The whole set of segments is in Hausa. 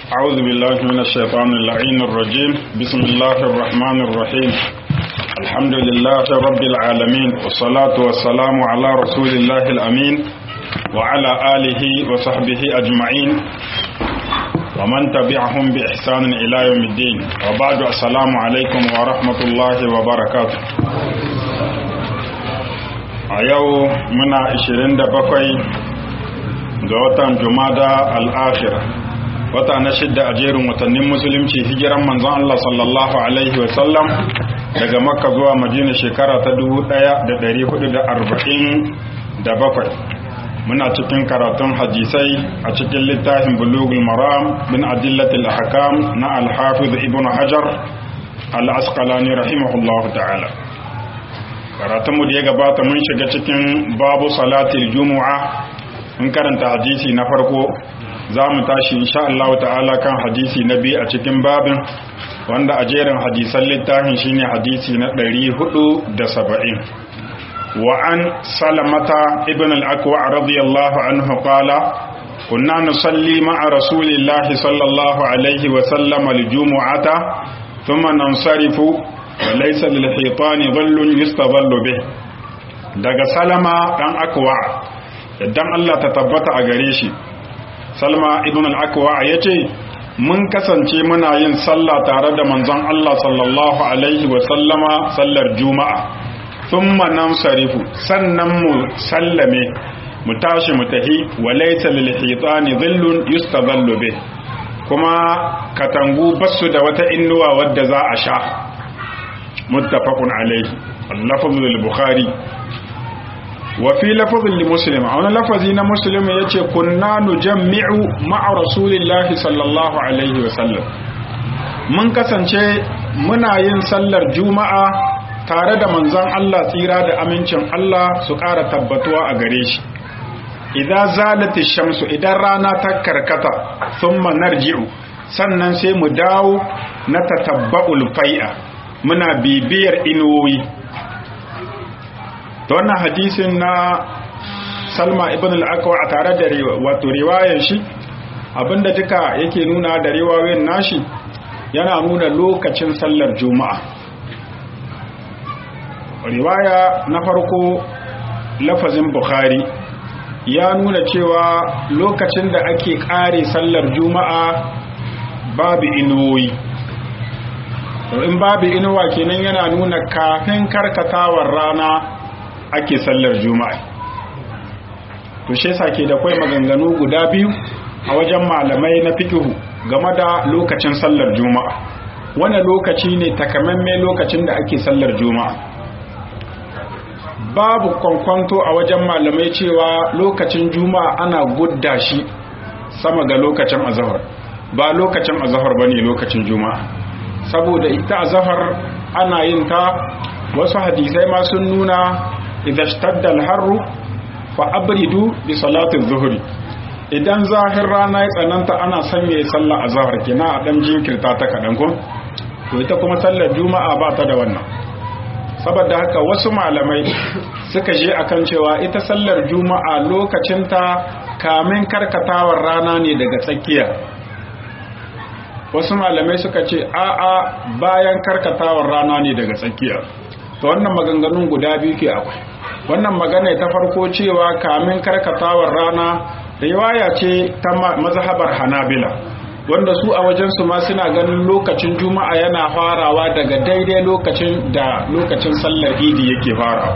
أعوذ بالله من الشيطان اللعين الرجيم بسم الله الرحمن الرحيم الحمد لله رب العالمين والصلاة والسلام على رسول الله الأمين وعلى آله وصحبه أجمعين ومن تبعهم بإحسان إلى يوم الدين وبعد السلام عليكم ورحمة الله وبركاته أيو منا 27 ga watan jumada al'afira wata na shidda a jerin watannin musulunci hijiran manzon Allah sallallahu alaihi wasallam daga makka zuwa madina shekara ta 1447 muna cikin karatun hadisai a cikin littafin bulugul maram bin adillatil ahkam na al-hafiz ibn hajar al-asqalani rahimahullahu ta'ala karatunmu da ya gabata mun shiga cikin babu salatil jumu'a in karanta hadisi na farko za mu tashi insha Allah ta'ala kan hadisi na biyu a cikin babin wanda a jerin hadisan littafin shine hadisi na 470 wa an salamata ibn al-akwa radiyallahu anhu qala kunna nusalli ma'a rasulillahi sallallahu alaihi wa sallam al-jumu'ata thumma nansarifu wa laysa lil-hitani dhallun yustadhallu bih daga salama dan akwa idan Allah ta tabbata a gare shi salma ibn al-akwa ya ce mun kasance muna yin sallah tare da manzon Allah sallallahu alaihi wa sallama sallar juma'a thumma nansarifu sannan mu sallame mu tashi mu tahi wa laysa lil hitani dhillun yustadhallu bih kuma katangu basu da wata innuwa wadda za a sha muttafaqun alaihi al-lafzu al-bukhari وفي لفظ لمسلم أو لفظ مسلم يتي كنا نجمع مع رسول الله صلى الله عليه وسلم من kasance muna yin sallar juma'a tare da manzon Allah tsira da amincin Allah su ƙara tabbatuwa a gare shi idan zalati shamsu idan rana ta karkata thumma narji'u sannan sai mu dawo na tatabba'ul fai'a muna bibiyar inuwoyi ta wannan hadisin na salma ibn al-akwa a tare da wato riwayar shi abinda duka yake nuna da riwayoyin nashi yana nuna lokacin sallar juma'a riwaya na farko lafazin bukhari ya nuna cewa lokacin da ake kare sallar juma'a babu inuwoyi in babu inuwa kenan yana nuna kafin karkatawar rana ake sallar juma'a to shi yasa ke da kai maganganu guda biyu a wajen malamai na fiqhu game da lokacin sallar juma'a wani lokaci ne takamamme lokacin da ake sallar juma'a babu kwankwanto a wajen malamai cewa lokacin juma'a ana gudda shi sama ga lokacin azahar ba lokacin azahar bane lokacin juma'a saboda ita azahar ana yin ta wasu hadisai ma sun nuna idan shtadda al-harru fa abridu bi salati adh-dhuhri idan zahir rana ya tsananta ana sanya ya sallah azhar kina a dan jinkirta ta kadan ko to ita kuma sallar juma'a ba ta da wannan saboda haka wasu malamai suka je akan cewa ita sallar juma'a lokacin ta kamin karkatawar rana ne daga tsakiya wasu malamai suka ce a'a bayan karkatawar rana ne daga tsakiya to wannan maganganun guda biyu ke akwai wannan magana ta farko cewa kamin karkatawar rana riwaya ce ta mazhabar hanabila wanda su a wajensu ma suna ganin lokacin juma'a yana farawa daga daidai lokacin da lokacin sallar idi yake farawa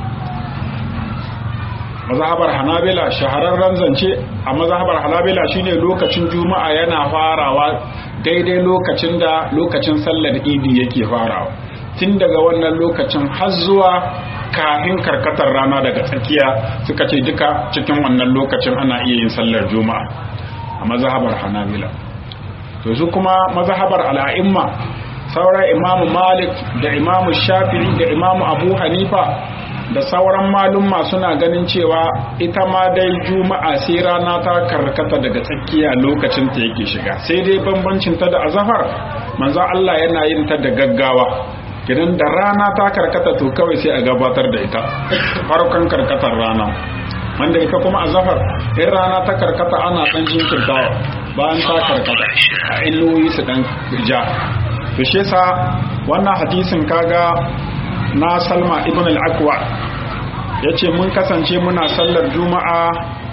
mazhabar hanabila shahararren zance a mazhabar hanabila shine lokacin juma'a yana farawa daidai lokacin da lokacin sallar idi yake farawa tun daga wannan lokacin har zuwa kafin karkatar rana daga tsakiya suka ce duka cikin wannan lokacin ana iya yin sallar juma'a a mazhabar hanabila to su kuma mazhabar al'a'imma sauran imamu malik da imamu shafi'i da imamu abu hanifa da sauran malumma suna ganin cewa ita ma dai juma'a sai rana ta karkata daga tsakiya lokacin ta yake shiga sai dai bambancin ta da azhar manzo Allah yana yin ta da gaggawa kidan da rana ta karkata to kawai sai a gabatar da ita farkon karkatar rana wanda ita kuma azhar in rana ta karkata ana dan jinkirtawa bayan ta karkata a inuwoyi su dan ja to shi yasa wannan hadisin kaga na Salma ibn al-Aqwa yace mun kasance muna sallar juma'a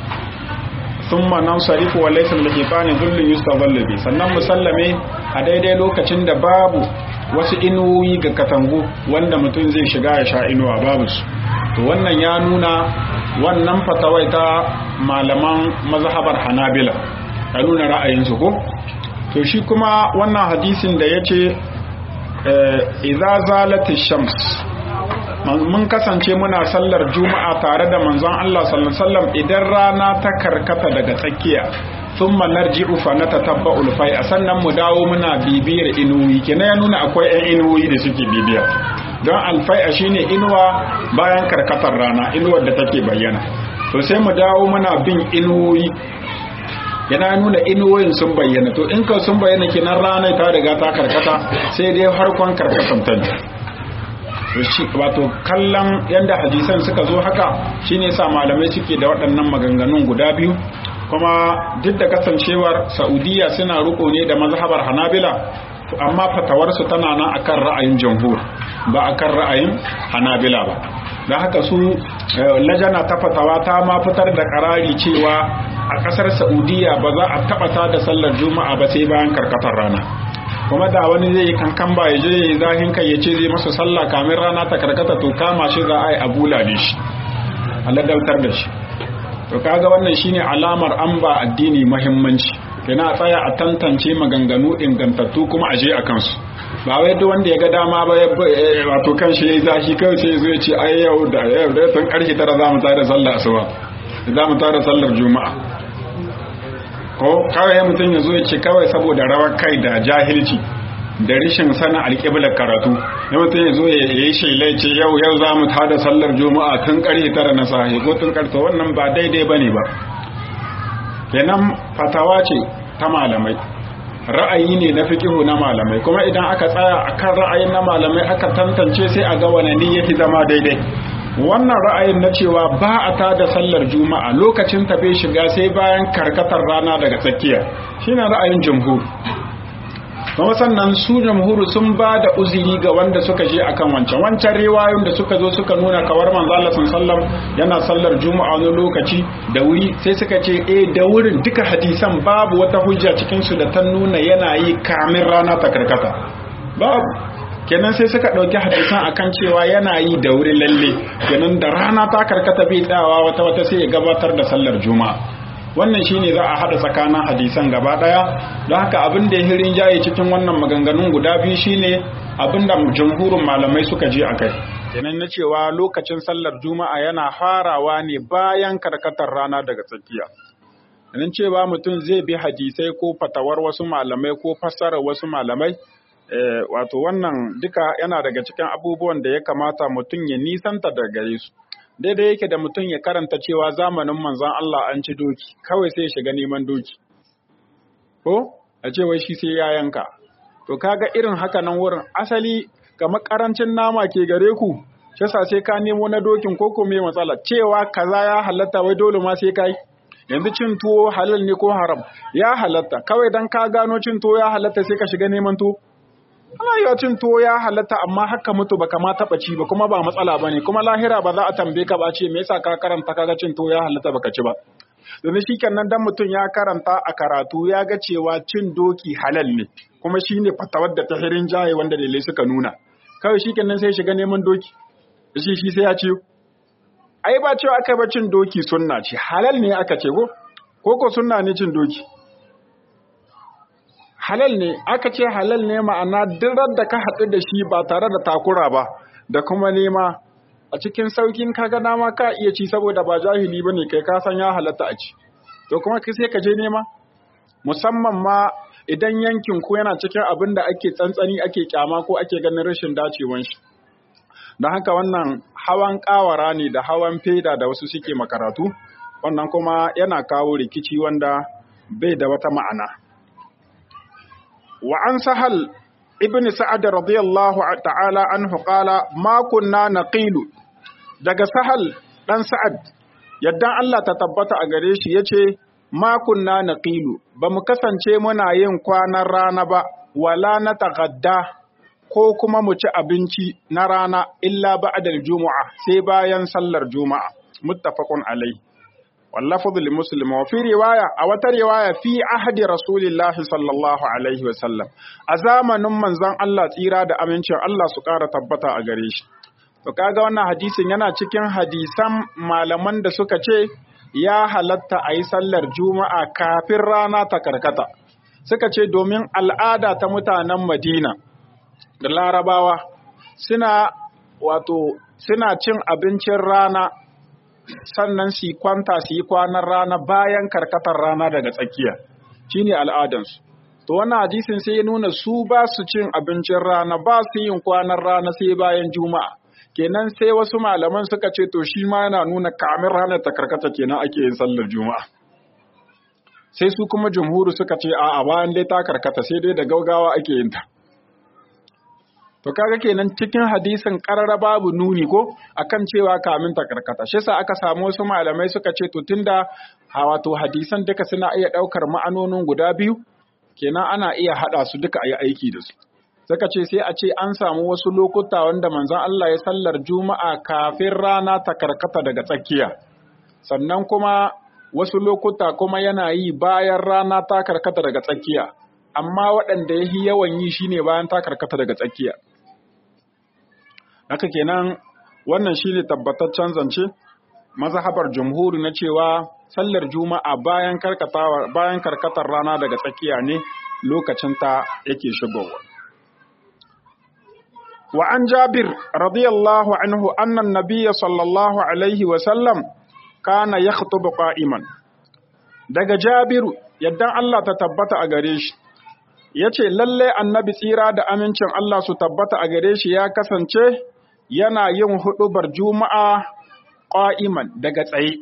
thumma nansarifu wa laysa al-hifani dhullun yustadhallu bi sannan musallame a daidai lokacin da babu wasu inuwoyi ga katangu wanda mutum zai shiga ya sha inuwa babu su to wannan ya nuna wannan fatawai ta malaman mazhabar hanabila ta nuna ra'ayinsu ko to shi kuma wannan hadisin da ya ce idza zalatish shams mun kasance muna sallar juma'a tare da manzon Allah sallallahu alaihi wasallam idan rana ta karkata daga tsakiya thumma narji'u fa natatabba'u al-fai'a sannan mu dawo muna bibiyar inuwi kenan ya nuna akwai ɗan inuwi da suke bibiya don alfai'a shine inuwa bayan karkatar rana inuwar da take bayyana to sai mu dawo muna bin inuwi yana nuna inuwoyin sun bayyana to in ka sun bayyana kenan rana ta riga ta karkata sai dai harkon karkatan ta ne wato kallon yadda hadisan suka zo haka shine sa malamai suke da waɗannan maganganun guda biyu kuma duk da kasancewar saudiya suna riko ne da mazhabar hanabila amma fatawarsu tana nan akan ra'ayin jamhur ba akan ra'ayin hanabila ba da haka su lajana ta fatawa ta ma fitar da karari cewa a kasar saudiya ba za a taba ta da sallar juma'a ba sai bayan karkatar rana kuma da wani zai yi kankan ba ya je ya yi zahin kai ya ce zai masa sallah kamin rana ta karkata to kama shi za a yi abula da shi a ladautar da shi to kaga wannan shine alamar an ba addini muhimmanci kina tsaya a tantance maganganu ingantattu kuma aje a kansu ba wai duk wanda ya ga dama ba wato kan shi yayi zashi kawai sai zo ya ce ai yau da yau da tun karshe tara za mu tada sallar asuba za mu tada sallar juma'a ko kawai mutum ya zo ya ce kawai saboda rawar kai da jahilci da rishin sanin alƙiblar karatu ya mutum ya zo ya yi shailai ce yau yau za mu tada sallar juma'a tun ƙarfe tara na sahi ko tun ƙarfe wannan ba daidai ba ne ba kenan fatawa ce ta malamai ra'ayi ne na fikihu na malamai kuma idan aka tsaya akan ra'ayin na malamai aka tantance sai a ga wane ne yafi zama daidai wannan ra'ayin na cewa ba a tada sallar juma'a lokacin ta bai shiga sai bayan karkatar rana daga tsakiya shine ra'ayin jumhur kuma sannan su jamhuru sun ba da uzuri ga wanda suka je akan wancan wancan riwayoyin da suka zo suka nuna kawar manzo Allah sallam yana sallar juma'a wani lokaci da wuri sai suka ce eh da wurin duka hadisan babu wata hujja cikin su da ta nuna yana yi kamin rana ta karkata babu kenan sai suka ɗauki hadisan akan cewa yana yi da wuri lalle kenan da rana ta karkata bai tsawa wata wata sai ya gabatar da sallar juma'a wannan shine za a hada tsakanin hadisan gaba daya don haka abin da ya hirin jaye cikin wannan maganganun guda biyu shine abin da jamhurin malamai suka je akai kenan na cewa lokacin sallar juma'a yana farawa ne bayan karkatar rana daga tsakiya nan cewa mutum zai bi hadisai ko fatawar wasu malamai ko fassarar wasu malamai wato wannan duka yana daga cikin abubuwan da ya kamata mutum ya nisanta daga gare su daidai yake da mutum ya karanta cewa zamanin manzon Allah an ci doki kawai sai ya shiga neman doki ko a ce wai shi sai ya yanka to kaga irin haka nan wurin asali kamar karancin nama ke gare ku shi sai ka nemo na dokin ko ko me matsala cewa kaza ya halatta wai dole ma sai kai yanzu cin tuwo halal ne ko haram ya halatta kawai dan ka gano cin tuwo ya halatta sai ka shiga neman tuwo ana yi cin tuwo ya halatta amma haka mutu baka ma taba ci ba kuma ba matsala bane kuma lahira ba za a tambaye ka ba ce me yasa ka karanta kaga cin tuwo ya halatta baka ci ba domin shikenan dan mutum ya karanta a karatu ya ga cewa cin doki halal ne kuma shine fatawar da ta hirin jaye wanda dalilai suka nuna kawai shikenan sai shiga neman doki shi shi sai ya ce ai ba cewa aka ba cin doki sunna ce halal ne aka ce ko ko ko sunna ne cin doki halal ne aka ce halal ne ma'ana dirar da ka haɗu da shi ba tare da takura ba da kuma nema a cikin saukin kaga dama ka iya ci saboda ba jahili bane kai ka san ya halatta a ci to kuma kai sai ka je nema musamman ma idan yankin ku yana cikin abin da ake tsantsani ake kyama ko ake ganin rashin dacewan shi don haka wannan hawan kawara ne da hawan feda da wasu suke makaratu wannan kuma yana kawo rikici wanda bai da wata ma'ana وعن سهل ابن سعد رضي الله تعالى عنه قال ما كنا نقيل daga sahal dan sa'ad yadda Allah ta tabbata a gare shi yace ma kunna naqilu ba mu kasance muna yin kwanan rana ba wala na tagadda ko kuma mu ci abinci na rana illa ba'dal juma'a sai bayan sallar juma'a muttafaqun alai واللفظ لمسلم وفي رواية أو رواية في عهد رسول الله صلى الله عليه وسلم أزامن من زان الله تيرا دا أمنشن الله سكارة تبتا أغريش to kaga wannan hadisin yana cikin hadisan malaman da suka ce ya halatta a yi sallar juma'a kafin rana ta karkata suka ce domin al'ada ta mutanen madina da larabawa suna wato suna cin abincin rana sannan su kwanta su yi kwanan rana bayan karkatar rana daga tsakiya shine al'adansu to wannan hadisin sai ya nuna su ba su cin abincin rana ba su yin kwanan rana sai bayan juma'a kenan sai wasu malaman suka ce to shi ma yana nuna kamin ranar ta karkata kenan ake yin sallar juma'a sai su kuma jumhuru suka ce a'a bayan dai ta karkata sai dai da gaugawa ake yin ta To kaga kenan cikin hadisin karara babu nuni ko akan cewa kamin ta karkata. Shi yasa aka samu wasu malamai suka ce to tunda wato hadisan duka suna iya daukar ma'anonin guda biyu kenan ana iya hada su duka ayi aiki da su. Suka ce sai a ce an samu wasu lokuta wanda manzon Allah ya sallar Juma'a kafin rana ta karkata daga tsakiya. Sannan kuma wasu lokuta kuma yana yi bayan rana ta karkata daga tsakiya. Amma waɗanda ya yi yawan yi shine bayan ta karkata daga tsakiya. haka kenan wannan shine tabbataccen zance mazhabar jumhuri na cewa sallar juma'a bayan karkatawa bayan karkatar rana daga tsakiya ne lokacin ta yake shigowa wa an jabir radiyallahu anhu anna an-nabiy sallallahu alaihi wa sallam kana yakhutubu qa'iman daga jabiru yaddan Allah ta tabbata a gare shi yace lalle annabi tsira da amincin Allah su tabbata a gare shi ya kasance yana yin huɗubar juma'a ƙa'iman daga tsaye.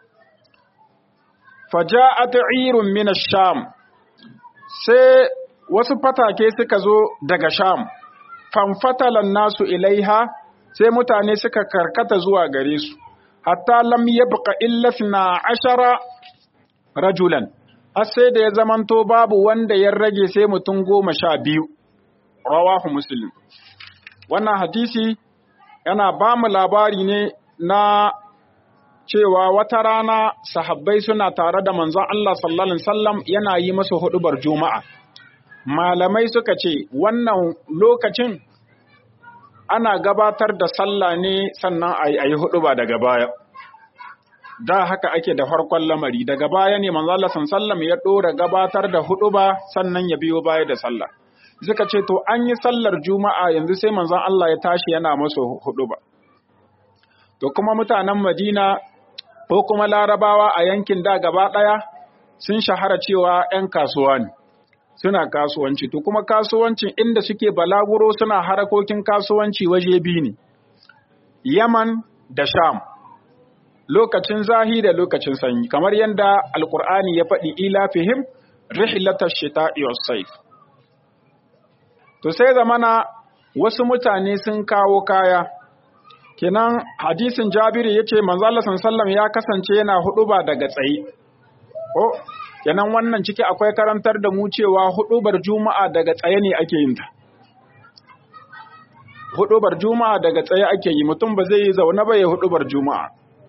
Faja'at irun mina sham, sai wasu fatake suka zo daga sham, fanfatalan nasu ilaiha sai mutane suka karkata zuwa gare su, hatta lam yabqa illa na ashara rajulan, har sai da ya zamanto babu wanda ya rage sai mutum goma sha biyu, rawahu Muslim. Wannan hadisi yana ba mu labari ne na cewa wata rana sahabbai suna tare da manzon Allah sallallahu alaihi wasallam yana yi masa hudubar juma'a malamai suka ce wannan lokacin ana gabatar da sallah ne sannan a yi huduba daga baya da haka ake da farkon lamari daga baya ne manzon Allah sallallahu alaihi wasallam ya dora gabatar da huduba sannan ya biyo baya da sallah suka ce to an yi sallar juma'a yanzu sai manzon Allah ya tashi yana masa hudu ba to kuma mutanen Madina ko kuma Larabawa a yankin da gaba ɗaya sun shahara cewa 'yan kasuwa ne suna kasuwanci to kuma kasuwancin inda suke balaguro suna harakokin kasuwanci waje biyu ne Yaman da Sham lokacin zahi da lokacin sanyi kamar yadda alkur'ani ya faɗi ila fihim rihlatash shita'i was-sayf To sai zamana wasu mutane sun kawo kaya, kenan hadisin Jabiru ya ce, Manzala sallam ya kasance yana huɗuba daga tsaye. Ko, kenan wannan ciki akwai karantar da mu cewa huɗubar Juma'a daga tsaye ne ake yin ta. Huɗubar Juma'a daga tsaye ake yi, mutum ba zai yi zaune ba ya huɗubar Juma'a.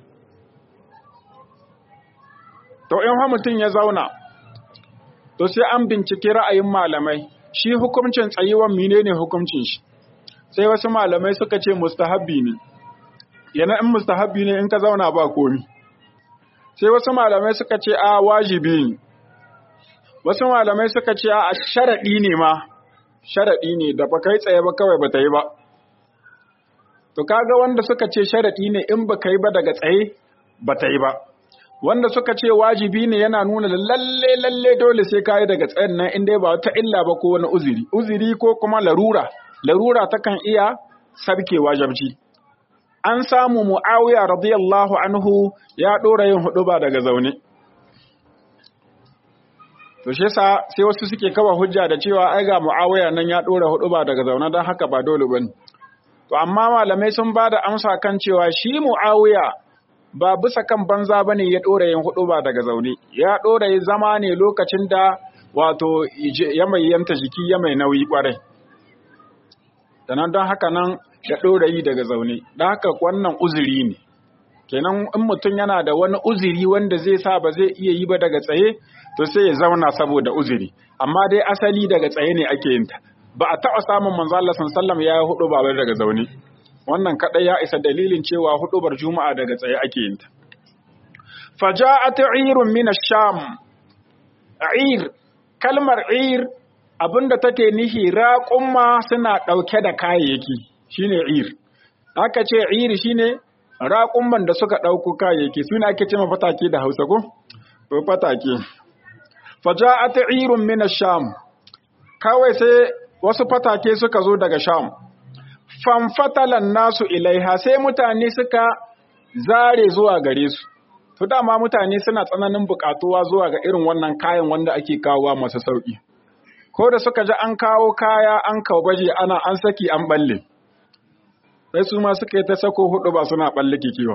To, in mutum ya zauna, to sai an binciki ra'ayin malamai. shi hukuncin tsayuwan menene hukuncin shi sai wasu malamai suka ce mustahabbi ne yana in mustahabbi ne in ka zauna ba komi sai wasu malamai suka ce a wajibi ne wasu malamai suka ce a sharaɗi ne ma sharaɗi ne da ba kai tsaye ba kawai ba ta yi ba to kaga wanda suka ce sharaɗi ne in ba kai ba daga tsaye ba ta yi ba wanda suka ce wajibi ne yana nuna lalle lalle dole sai kayi daga tsayin nan inda ba wata illa ba ko wani uzuri uzuri ko kuma larura larura takan iya sabke wajibci an samu muawiya radiyallahu anhu ya dora yin hudu ba daga zaune to shi yasa sai wasu suke kawa hujja da cewa ai ga muawiya nan ya dora hudu ba daga zaune dan haka ba dole bane to amma malamai sun bada amsa kan cewa shi muawiya ba bisa kan banza bane ya dora yin hudu ba daga zaune ya dora yin zama ne lokacin da wato ya mai yanta jiki ya mai nauyi kwarai sannan don haka nan ya dora yi daga zaune don haka wannan uzuri ne kenan in mutum yana da wani uzuri wanda zai sa ba zai iya yi ba daga tsaye to sai ya zauna saboda uzuri amma dai asali daga tsaye ne ake yin ta ba a taɓa samun manzo Allah sallallahu ya yi hudu ba daga zaune wannan kadai ya isa dalilin cewa hudubar juma'a daga tsaye ake yin ta faja'at 'irun min ash-sham 'ir kalmar 'ir abinda take nihi raqumma suna dauke da kayayyaki shine 'ir aka ce 'ir shine raqumman da suka dauko kayayyaki suna ake cewa fatake da Hausa ko to fatake faja'at 'irun min ash-sham kawai sai wasu fatake suka zo daga sham fanfatalan nasu ilaiha sai mutane suka zare zuwa gare su to dama mutane suna tsananin bukatuwa zuwa ga irin wannan kayan wanda ake kawowa masu sauki ko da suka ji an kawo kaya an kawo baje ana an saki an balle sai su ma suka yi ta sako hudu ba suna balle kikiwa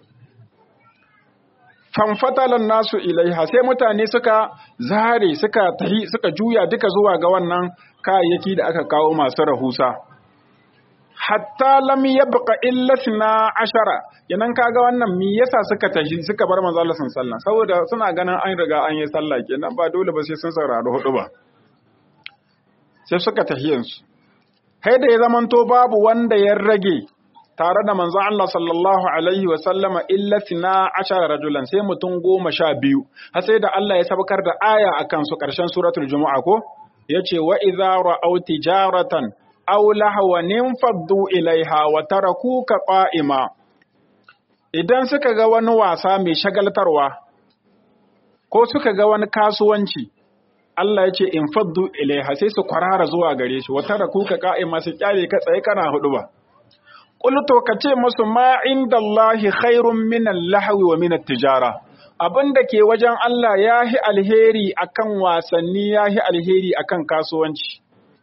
fanfatalan nasu ilaiha sai mutane suka zare suka tahi suka juya duka zuwa ga wannan kayayyaki da aka kawo masu rahusa hatta lam yabqa illa sna ashara yanan kaga wannan me yasa suka tashi suka bar manzo Allah sallallahu saboda suna ganin an riga an yi sallah kenan ba dole ba sai sun saurari hudu ba sai suka tahiyansu kai da ya zamanto babu wanda ya rage tare da manzo Allah sallallahu alaihi wa sallama illa sna ashara rajulan sai mutum goma sha biyu har sai da Allah ya sabkar da aya akan su karshen suratul jumu'a ko yace wa idza ra'aw tijaratan aw lahawan faddu ilaiha wa tarakuka qa'ima idan suka ga wani wasa mai shagaltarwa ko suka ga wani kasuwanci Allah ya ce in faddu ilaiha sai su kwarara zuwa gare shi wa tarakuka qa'ima su kyale ka tsaye kana hudu ba qultu ka ce musu ma indallahi khairun min al-lahwi wa min at-tijara abinda ke wajen Allah yahi alheri akan wasanni yahi alheri akan kasuwanci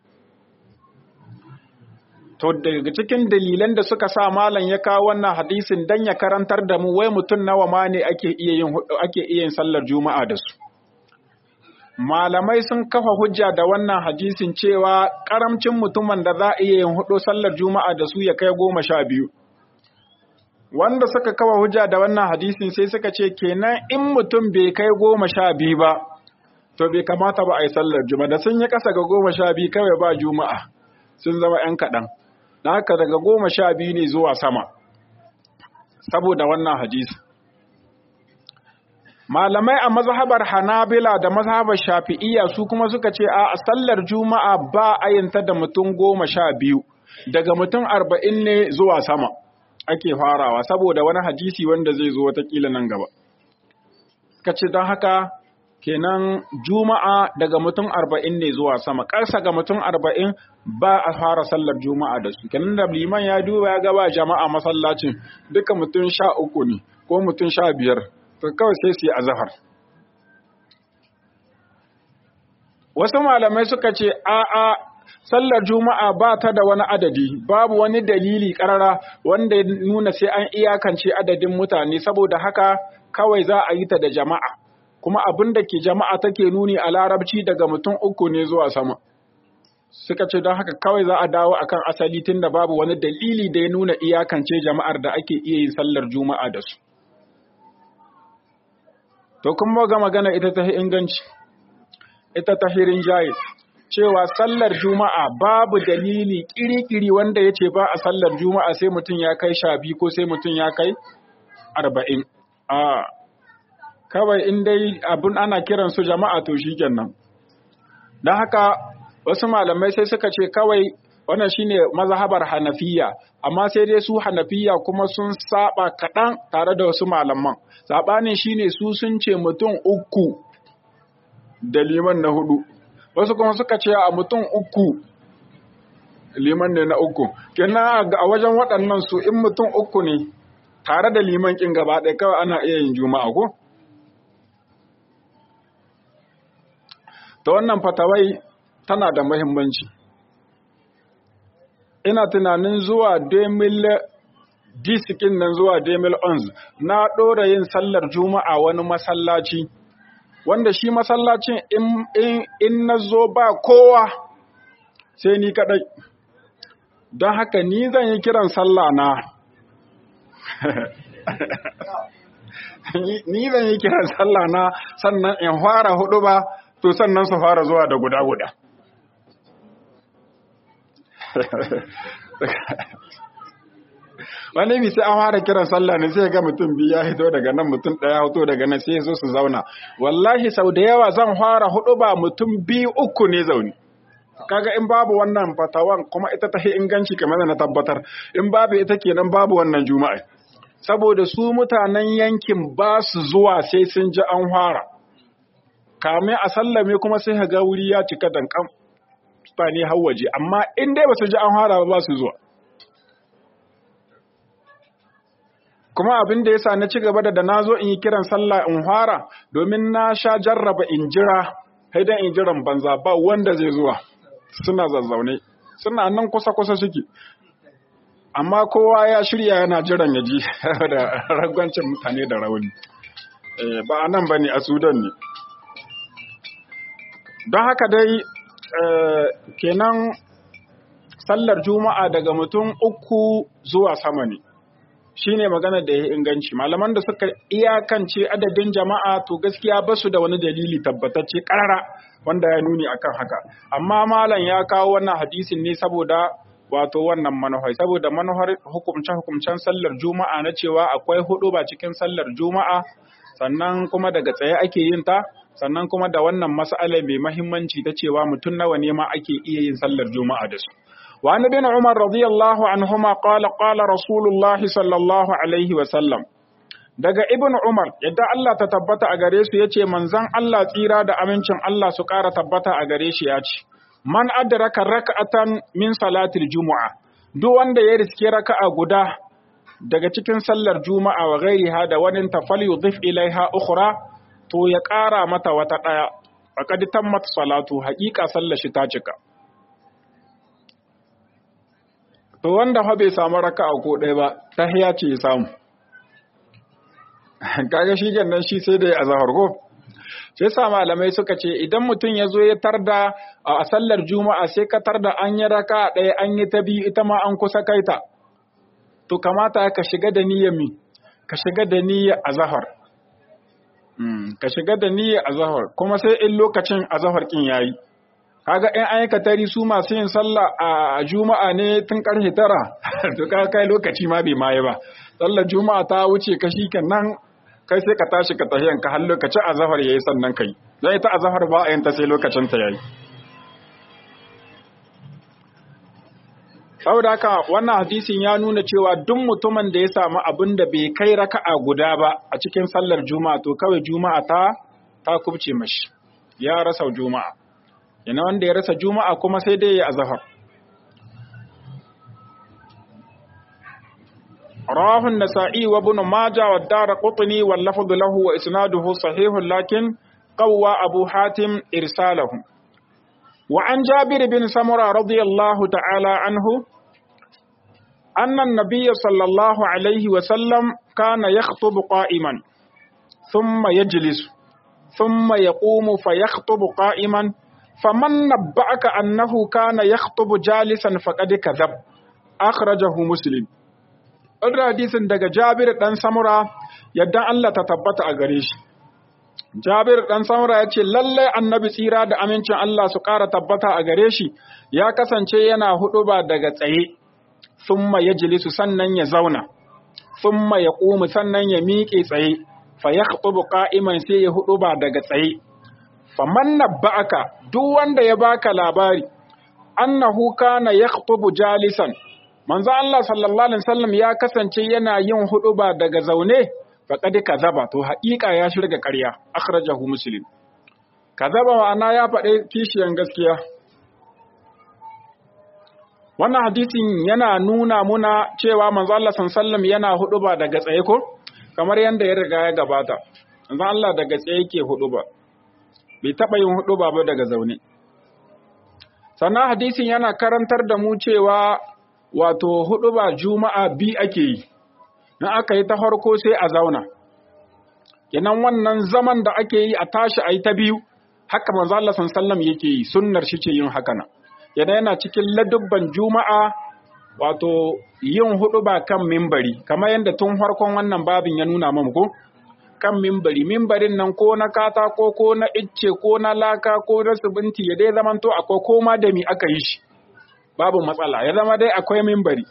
To daga cikin dalilan da suka sa malam ya kawo wannan hadisin dan ya karantar da mu wai mutum nawa ma ne ake iya yin ake iya yin sallar juma'a da su. Malamai sun kafa hujja da wannan hadisin cewa karamcin mutumin da za a iya yin hudu sallar juma'a da su ya kai goma sha biyu. Wanda suka kafa hujja da wannan hadisin sai suka ce kenan in mutum bai kai goma sha biyu ba, to bai kamata ba a yi sallar juma'a da sun yi ƙasa ga goma sha biyu kawai ba juma'a sun zama ‘yan kaɗan. na haka daga goma sha biyu ne zuwa sama saboda wannan hadisi malamai a mazhabar hanabila da mazhabar shafi'iyya su kuma suka ce a sallar juma'a ba ayinta da mutum goma sha biyu daga mutum arba'in ne zuwa sama ake farawa saboda wani hadisi wanda zai zo watakila nan gaba suka ce don haka kenan juma'a daga mutum arba'in ne zuwa sama ƙarsa ga mutum arba'in ba a fara sallar juma'a da su kenan da liman ya duba ya gaba jama'a masallacin duka mutum sha uku ne ko mutum sha biyar to kawai sai su yi azahar wasu malamai suka ce a'a sallar juma'a ba ta da wani adadi babu wani dalili karara wanda ya nuna sai an iyakance adadin mutane saboda haka kawai za a yi ta da jama'a kuma abin da ke jama'a take nuni a larabci daga mutum uku ne zuwa sama suka ce don haka kawai za a dawo akan asali tun da babu wani dalili da ya nuna iyakance jama'ar da ake iya yin sallar juma'a da su to kuma ga magana ita ta inganci ita ta hirin jayi cewa sallar juma'a babu dalili kiri-kiri wanda ya ce ba a sallar juma'a sai mutum ya kai sha biyu ko sai mutum ya kai arba'in a kawai in dai abin ana kiran su jama'a to shi kenan don haka wasu malamai sai suka ce kawai wannan shine mazhabar hanafiya amma sai dai su hanafiya kuma sun saba kaɗan tare da wasu malaman saɓanin shine su sun ce mutum uku da liman na hudu wasu kuma suka ce a mutum uku liman ne na uku kenan a wajen waɗannan su in mutum uku ne tare da liman kin gaba ɗaya kawai ana iya yin juma'a ko ta wannan fatawai tana da muhimmanci ina tunanin zuwa disikin nan zuwa demil ons na ɗora yin sallar juma'a wani masallaci wanda shi masallacin in na zo ba kowa sai ni kaɗai don haka ni zan yi kiran sallah na ni zan yi kiran sallah na sannan in fara hudu ba to sannan su fara zuwa da guda-guda wani bi sai an fara kiran sallah ne sai ga mutum biyu ya hito daga nan mutum ɗaya hito daga nan sai zo su zauna wallahi sau da yawa zan fara hudu ba mutum biyu uku ne zaune kaga in babu wannan fatawan kuma ita ta inganci kamar da na tabbatar in babu ita kenan babu wannan juma'a saboda su mutanen yankin ba su zuwa sai sun ji an fara kame a sallame kuma sai ga wuri ya cika dankan mutane har waje amma in dai ba su ji an fara ba su zuwa kuma abin da yasa na ci gaba da na zo in yi kiran sallah in fara domin na sha jarraba in jira sai dan in jiran banza ba wanda zai zuwa suna zazzaune suna nan kusa kusa suke amma kowa ya shirya yana jiran ya ji da ragwancin mutane da rauni ba a nan ba ne a sudan ne don haka dai kenan sallar juma'a daga mutum uku zuwa sama ne shi ne magana da ya inganci malaman da suka iyakance adadin jama'a to gaskiya ba su da wani dalili tabbatacce karara wanda ya nuni akan haka amma malam ya kawo wannan hadisin ne saboda wato wannan manuhar saboda manuhar hukumce hukumcen sallar juma'a na cewa akwai hudu ba cikin sallar juma'a sannan kuma daga tsaye ake yin ta sannan kuma da wannan mas'ala mai mahimmanci ta cewa mutum nawa ne ma ake iya yin sallar juma'a da su وعن ابن عمر رضي الله عنهما قال قال رسول الله صلى الله عليه وسلم daga ibn Umar yadda Allah ta tabbata a gare su yace manzon Allah tsira da amincin Allah su ƙara tabbata a gare shi yace man adraka rak'atan min salatil jumu'a duk wanda ya riske raka'a guda daga cikin sallar juma'a wa ghairiha da wani tafal yudhif ilaiha ukhra to ya ƙara mata wata daya faqad tammat salatu haqiqa sallar shi ta cika to wanda fa bai samu raka'a ko ɗaya ba tahiya ce ya samu kaga shi nan shi sai da ya azahar ko sai sa malamai suka ce idan mutum ya zo ya tarda a sallar juma'a sai ka tarda an yi raka ɗaya an yi ta biyu ita ma an kusa kaita to kamata ka shiga da niyyar mi ka shiga da niyyar azahar ka shiga da niyyar azahar kuma sai in lokacin azahar kin yayi kaga in an yi katari su masu yin sallah a juma'a ne tun karfe tara to ka kai lokaci ma bai maye ba sallar juma'a ta wuce ka shi nan kai sai ka tashi ka tahiyan ka har lokacin azahar yayi sannan kai dan ita azahar ba a yin ta sai lokacin ta yayi saboda haka wannan hadisin ya nuna cewa duk mutumin da ya samu abin da bai kai raka'a guda ba a cikin sallar juma'a to kawai juma'a ta ta kubce mashi ya rasa juma'a yana wanda ya rasa juma'a kuma sai dai ya azhar rawahu an-nasa'i wa ibn majah wa ad-darqutni wal lafdhu lahu wa isnaduhu sahihun lakin qawwa abu hatim irsalahu wa an jabir bin samura radiyallahu ta'ala anhu أن النبي صلى الله عليه وسلم كان يخطب قائما ثم يجلس ثم يقوم فيخطب قائما فمن نبأك أنه كان يخطب جالسا فقد كذب أخرجه مسلم Wannan hadisin daga Jabir ɗan Samura yadda Allah ta tabbata a gare shi. Jabir ɗan Samura ya ce, Lallai annabi tsira da amincin Allah su ƙara tabbata a gare shi, ya kasance yana huɗu ba daga tsaye, summa ya jilisu sannan ya zauna, summa ya ƙumu sannan ya miƙe tsaye, fa ya ƙa'iman sai ya huɗu ba daga tsaye. faman nabba'aka duk wanda ya baka labari annahu kana yakhutubu jalisan manzo Allah sallallahu alaihi wasallam ya kasance yana yin huduba daga zaune faqad kazaba to haƙiƙa ya shirga ƙarya akhrajahu muslim kazaba ma'ana ya faɗi kishiyan gaskiya wannan hadisin yana nuna muna cewa manzo Allah sallallahu alaihi wasallam yana huduba daga tsaye ko kamar yanda ya riga ya gabata manzo Allah daga tsaye yake huduba bai taɓa yin hudu ba daga zaune. Sannan hadisin yana karantar da mu cewa wato hudu ba juma'a bi ake yi, in aka yi ta farko sai a zauna kenan wannan zaman da ake yi a tashi a yi ta biyu haka manzo Allah sallallahu yake yi sunnar shi ce yin haka nan yana yana cikin ladubban juma'a wato yin hudu ba kan mimbari kamar yadda tun farkon wannan babin ya nuna mamu ko kan mimbari mimbarin nan ko na katako ko na icce ko na laka ko na subinti ya dai zamanto akwai koma da mi aka yi shi babu matsala ya zama dai akwai mimbari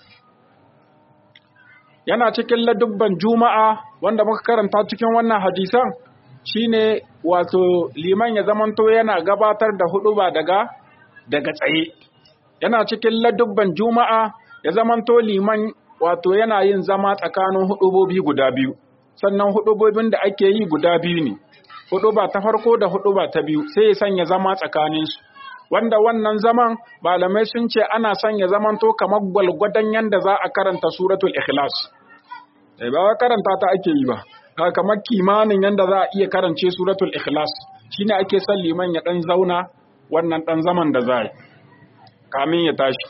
yana cikin ladubban juma'a wanda muka karanta cikin wannan hadisan shine wato liman ya zamanto yana gabatar da hudu ba daga daga tsaye yana cikin ladubban juma'a ya zamanto liman wato yana yin zama tsakanin hudubobi guda biyu sannan hudubobin da ake yi guda biyu ne huduba ta farko da huduba ta biyu sai ya sanya zama tsakaninsu wanda wannan zaman malamai sun ce ana son ya zamanto kamar gwalgwadon yanda za a karanta suratul ikhlas eh ba karanta ta ake yi ba kamar kimanin yanda za a iya karance suratul ikhlas shine ake son liman ya dan zauna wannan dan zaman da za yi kamin ya tashi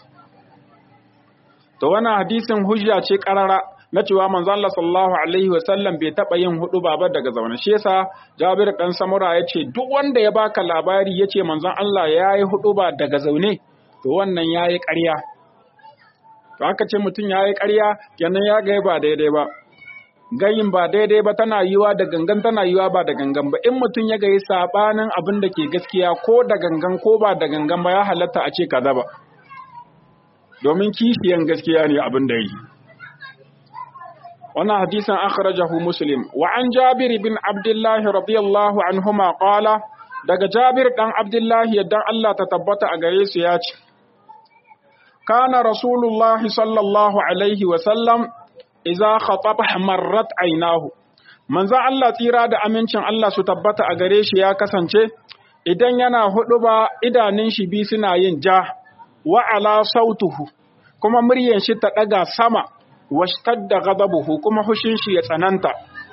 to wannan hadisin hujja ce karara na cewa manzo Allah sallallahu alaihi wasallam bai taba yin hudu ba daga zaune shi yasa Jabir dan Samura yace duk wanda ya baka labari yace manzon Allah yayi hudu ba daga zaune to wannan yayi ƙarya to aka ce mutum yayi ƙarya kenan ya ga ba daidai ba gayin ba daidai ba tana yiwa da gangan tana yiwa ba da gangan ba in mutum ya gayi sabanin abin da ke gaskiya ko da gangan ko ba da gangan ba ya halatta a ce kaza ba domin kishiyan gaskiya ne abin da yi wannan hadisan akhrajahu muslim wa an jabir bin abdullah radiyallahu anhuma qala daga jabir dan abdullah yadda Allah ta tabbata a gare su ya ce kana rasulullah sallallahu alaihi wa sallam idza khataba marrat aynahu manzon Allah tsira da amincin Allah su tabbata a gare shi ya kasance idan yana huduba idanun shi bi suna yin ja wa ala sautuhu kuma muryan shi ta daga sama washtadda ghadabuhu kuma hushin shi ya tsananta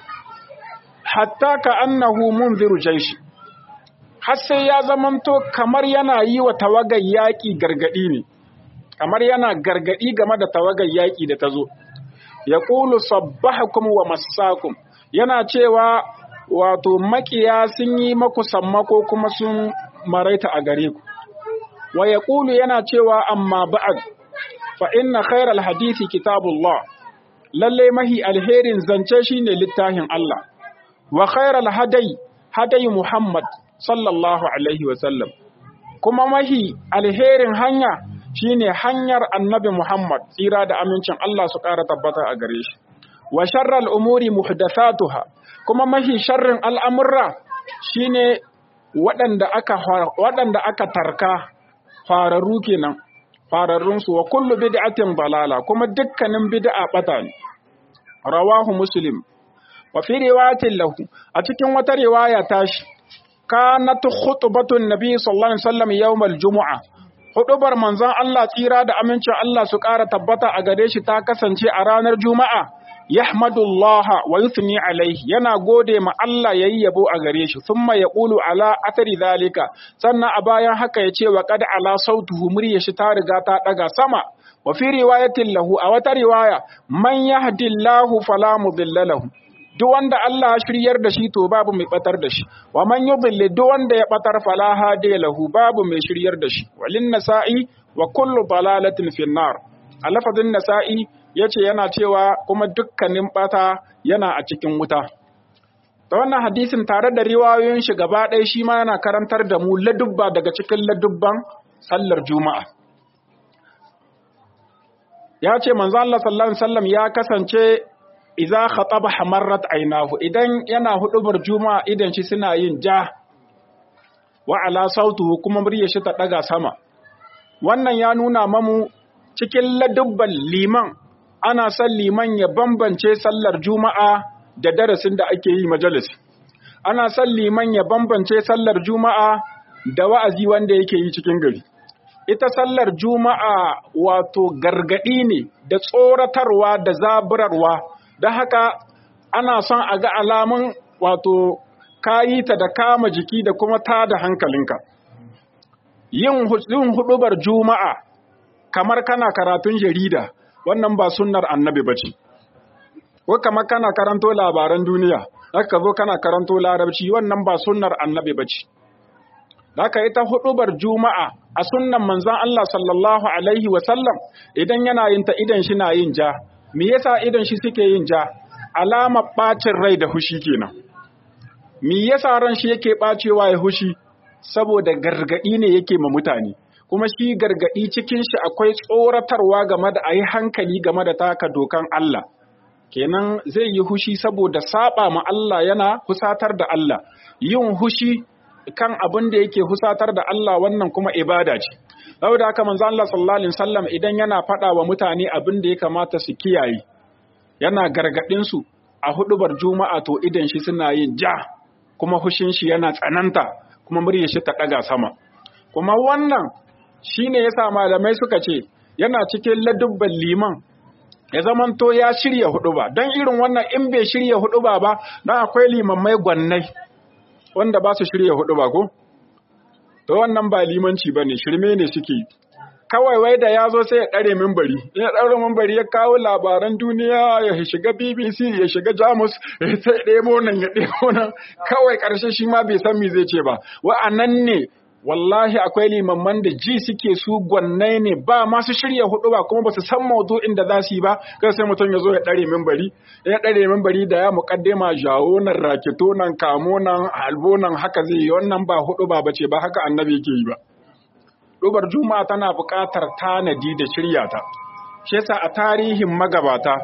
hatta ka annahu munziru jaishi har sai ya zamanto kamar yana yi wa tawagar yaƙi gargaɗi ne kamar yana gargaɗi game da tawagar yaƙi da ta zo ya ƙulu sabbahakum wa massakum yana cewa wato makiya sun yi maku sammako kuma sun maraita a gare ku wa ya ƙulu yana cewa amma ba'ad fa inna khairal hadisi kitabullah lalle mahi alherin zance shine littafin Allah wa khairal hadai hadai Muhammad sallallahu alaihi wa sallam kuma mahi alherin hanya shine hanyar annabi Muhammad tsira da amincin Allah su ƙara tabbata a gare shi wa sharral umuri muhdathatuha kuma mahi sharrin al'amurra shine waɗanda aka waɗanda aka tarka fararru kenan fararrunsu wa kullu bid'atin balala kuma dukkanin bid'a bata ne rawahu muslim wa fi riwayatin lahu a cikin wata riwaya tashi kanat khutbatun nabi sallallahu alaihi wasallam yawmal jumu'a hudubar manzon Allah tsira da amincin Allah su ƙara tabbata a gare shi ta kasance a ranar juma'a yahmadullaha wa yuthni alaihi yana gode ma Allah yayi yabo a gare shi thumma yaqulu ala athari zalika sannan a bayan haka ya ce wa qad ala sautuhu murya shi ta riga ta daga sama wa fi riwayatin lahu a wata riwaya man yahdillahu fala mudilla lahu duk wanda Allah ya shiryar da shi to babu mai batar da shi wa man yudilli duk wanda ya batar fala hadiya lahu babu mai shiryar da shi walin nasa'i wa kullu dalalatin fin nar a lafazin nasa'i yace yana cewa kuma dukkanin bata yana a cikin wuta ta wannan hadisin tare da riwayoyin shi gaba ɗaya shi ma yana karantar da mu ladubba daga cikin ladubban sallar juma'a ya ce manzo Allah sallallahu alaihi wasallam ya kasance idza khataba hamarrat aynahu idan yana hudubar juma'a idan shi suna yin ja wa ala sautuhu kuma muryar shi ta daga sama wannan ya nuna mamu cikin ladubban liman ana son liman ya bambance sallar juma'a da darasin da ake yi majalis ana son liman ya bambance sallar juma'a da wa'azi wanda yake yi cikin gari ita sallar juma'a wato gargadi ne da tsoratarwa da zaburarwa da haka ana son a ga alamun wato kayi ta da kama jiki da kuma ta da hankalinka yin hudubar juma'a kamar kana karatun jarida wannan ba sunnar annabi ba ce ko kamar kana karanto labaran duniya haka zo kana karanto larabci wannan ba sunnar annabi bace haka ita hudubar juma'a a sunnan manzon Allah sallallahu alaihi wa sallam idan yana yin ta idan shi na yin ja me yasa idan shi suke yin ja alama bacin rai da hushi kenan me yasa ran shi yake bacewa ya hushi saboda gargadi ne yake ma mutane kuma shi gargadi cikin shi akwai tsoratarwa game da ayi hankali game da taka dokan Allah kenan zai yi hushi saboda saba ma Allah yana husatar da Allah yin hushi kan abin da yake husatar da Allah wannan kuma ibada ce saboda haka manzo Allah sallallahu alaihi wasallam idan yana faɗa wa mutane abin da ya kamata su kiyaye yana gargadin su a hudubar juma'a to idan shi suna yin ja kuma hushin shi yana tsananta kuma muryar shi ta daga sama kuma wannan shine yasa malamai suka ce yana cikin ladubban liman ya zamanto ya shirya huduba don irin wannan in bai shirya huduba ba don akwai limammai gwannai wanda ba su shirya huduba ko to wannan ba limanci ba ne shirme ne suke kawai wai da ya zo sai ya ɗare mimbari ya ɗaure mimbari ya kawo labaran duniya ya shiga bbc ya shiga jamus ya sai ɗemo nan ya ɗemo nan kawai ƙarshe shi ma bai san me zai ce ba wa'annan ne wallahi akwai limamman da ji suke su gwannai ne ba masu shirya hudu ba kuma ba su san maudu'in da za su yi ba kai sai mutum ya zo ya ɗare mimbari ya ɗare mimbari da ya muƙaddima jawo nan rakito nan kamo nan halbo nan haka zai yi wannan ba hudu ba bace ba haka annabi yake yi ba Dubar Juma'a tana buƙatar tanadi da shirya ta. Shi yasa a tarihin magabata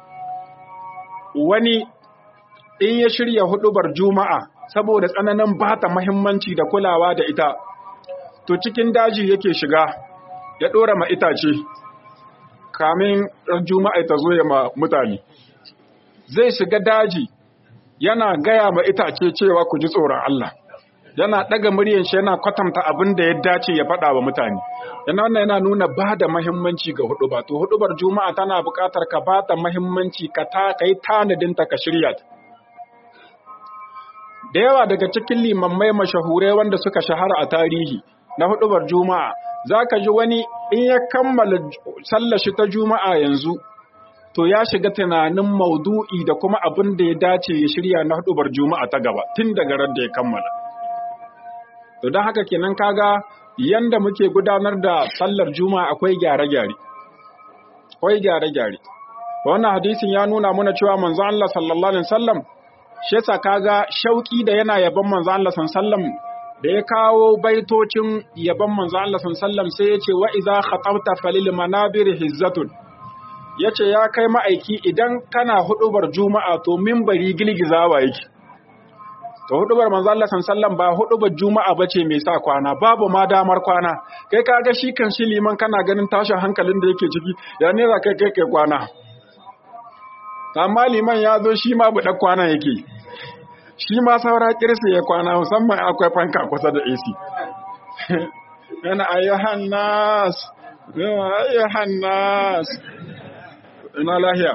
wani in ya shirya hudubar Juma'a saboda tsananin bata muhimmanci da kulawa da ita to cikin daji yake shiga ya ɗora ma itace kamin Juma'a ta zo ya ma mutane. Zai shiga daji yana gaya ma itace cewa ku ji tsoron Allah. yana ɗaga muryan shi yana kwatanta abin da ya dace ya faɗa wa mutane yana wannan yana nuna ba da mahimmanci ga huduba to hudubar juma'a tana buƙatar ka ba ta mahimmanci ka ta kai tanadin ta ka shirya ta da yawa daga cikin limammai mashahurai wanda suka shahara a tarihi na hudubar juma'a zaka ji wani in ya kammala sallar shi ta juma'a yanzu to ya shiga tunanin maudu'i da kuma abin da ya dace ya shirya na hudubar juma'a ta gaba tun daga ran da ya kammala To don haka kenan kaga yanda muke gudanar da sallar juma'a akwai gyare-gyare. Akwai gyare-gyare. Wannan hadisin ya nuna muna cewa manzo Allah sallallahu alaihi wasallam shi yasa kaga shauki da yana yaban manzo Allah sallallahu da ya kawo baitocin yaban manzo Allah sallallahu sai ya ce wa idza khatabta falil manabir hizzatun yace ya kai ma'aiki idan kana hudubar juma'a to minbari gilgizawa yake to hudubar manzo Allah sallallahu ba hudubar juma'a bace mai sa kwana babu ma damar kwana kai kaga shi kan shi liman kana ganin tashin hankalin da yake ciki ya ne za kai kai kai kwana amma liman ya zo shi ma buɗa kwana yake shi ma saura kirsi ya kwana musamman akwai fanka kusa da AC yana ayyuhan nas ayyuhan nas ina lahiya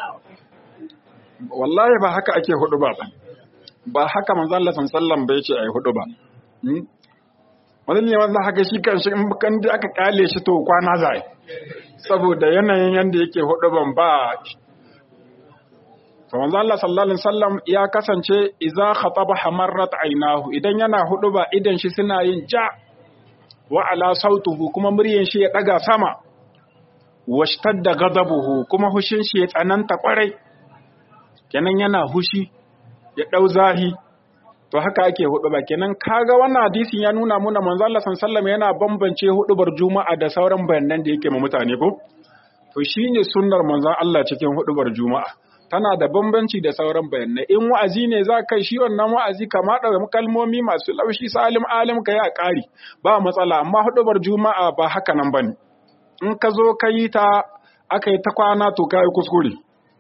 wallahi ba haka ake hudu ba ba haka manzo Allah sallallahu bai ce ayi hudu ba wani ne wanda haka shi kan shi kan da aka kale shi to kwana zai saboda yanayin yanda yake hudu ban ba to manzo Allah sallallahu alaihi wasallam ya kasance idza khataba hamarrat aynahu idan yana hudu ba idan shi suna yin ja wa ala sautuhu kuma muryan shi ya daga sama washtadda ghadabuhu kuma hushin shi ya tsananta kwarai kenan yana hushi ya ɗau zahi to haka ake hudu ba kenan kaga wannan hadisin ya nuna muna manzo Allah sallallahu yana bambance hudubar juma'a da sauran bayanan da yake ma mutane ko to shine sunnar manzon Allah cikin hudubar juma'a tana da bambanci da sauran bayanai in wa'azi ne za kai shi wannan wa'azi kama da kalmomi masu laushi salim alim ka ya ƙari ba matsala amma hudubar juma'a ba haka nan bane in ka zo ka yi ta aka yi ta kwana to kai kuskure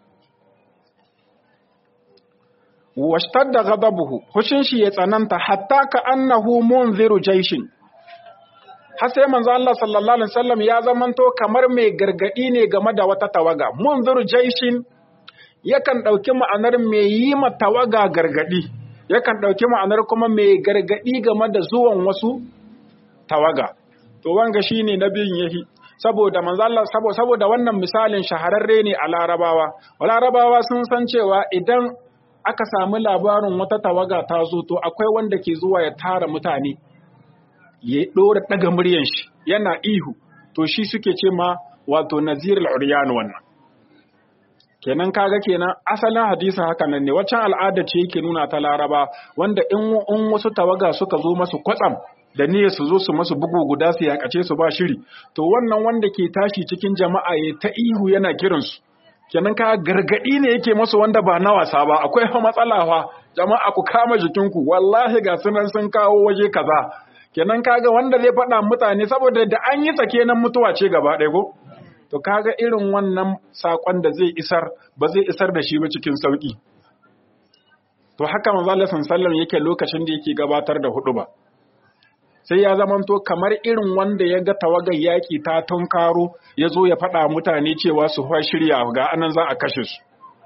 washtadda ghadabuhu hushin shi ya tsananta hatta ka annahu munziru jaishin har sai manzo Allah sallallahu alaihi wasallam ya zamanto kamar mai gargadi ne game da wata tawaga munziru jaishin yakan dauki ma'anar mai yi ma tawaga gargadi yakan dauki ma'anar kuma mai gargadi game da zuwan wasu tawaga to wanga shine nabiyin yahi saboda manzo Allah saboda wannan misalin shahararre ne a Larabawa Larabawa sun san cewa idan aka samu labarin wata tawaga ta zo to akwai wanda ke zuwa ya tara mutane ya dora daga muryan shi yana ihu to shi suke ce ma wato nazirul uryan wannan kenan kaga kenan asalin hadisi haka nan ne waccan al'ada ce yake nuna ta laraba wanda in in wasu tawaga suka zo masu kwatsam da niyyar su zo su masu bugu guda su yakace su ba shiri to wannan wanda ke tashi cikin jama'a ya ta ihu yana kiran su kenan ka gargadi ne yake masu wanda ba na wasa ba akwai fa matsala fa jama'a ku kama jikinku wallahi ga sunan sun kawo waje kaza kenan kaga wanda zai faɗa mutane saboda da an yi tsake nan mutuwa ce gaba ɗaya ko to kaga irin wannan sakon da zai isar ba zai isar da shi ba cikin sauki to haka manzo Allah sallallahu yake lokacin da yake gabatar da hudu ba sai ya zamanto kamar irin wanda ya ga tawagar yaki ta tunkaro ya zo ya faɗa mutane cewa su fa shirya ga anan za a kashe su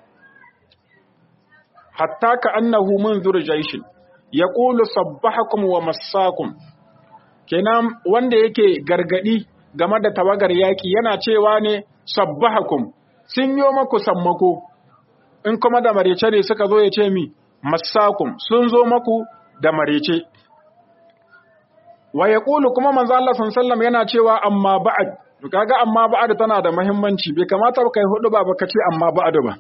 hatta ka annahu munzur jaishin yaqulu sabbahakum wa massakum kenan wanda yake gargadi game da tawagar yaƙi yana cewa ne sabbahakum sun yo maku sammako in kuma da marece ne suka zo ya ce mi masakum sun zo maku da marece wa yaqulu kuma manzo Allah sallallahu yana cewa amma ba'd kaga amma ba'd tana da muhimmanci bai kamata ba kai hudu ba baka ce amma ba'd ba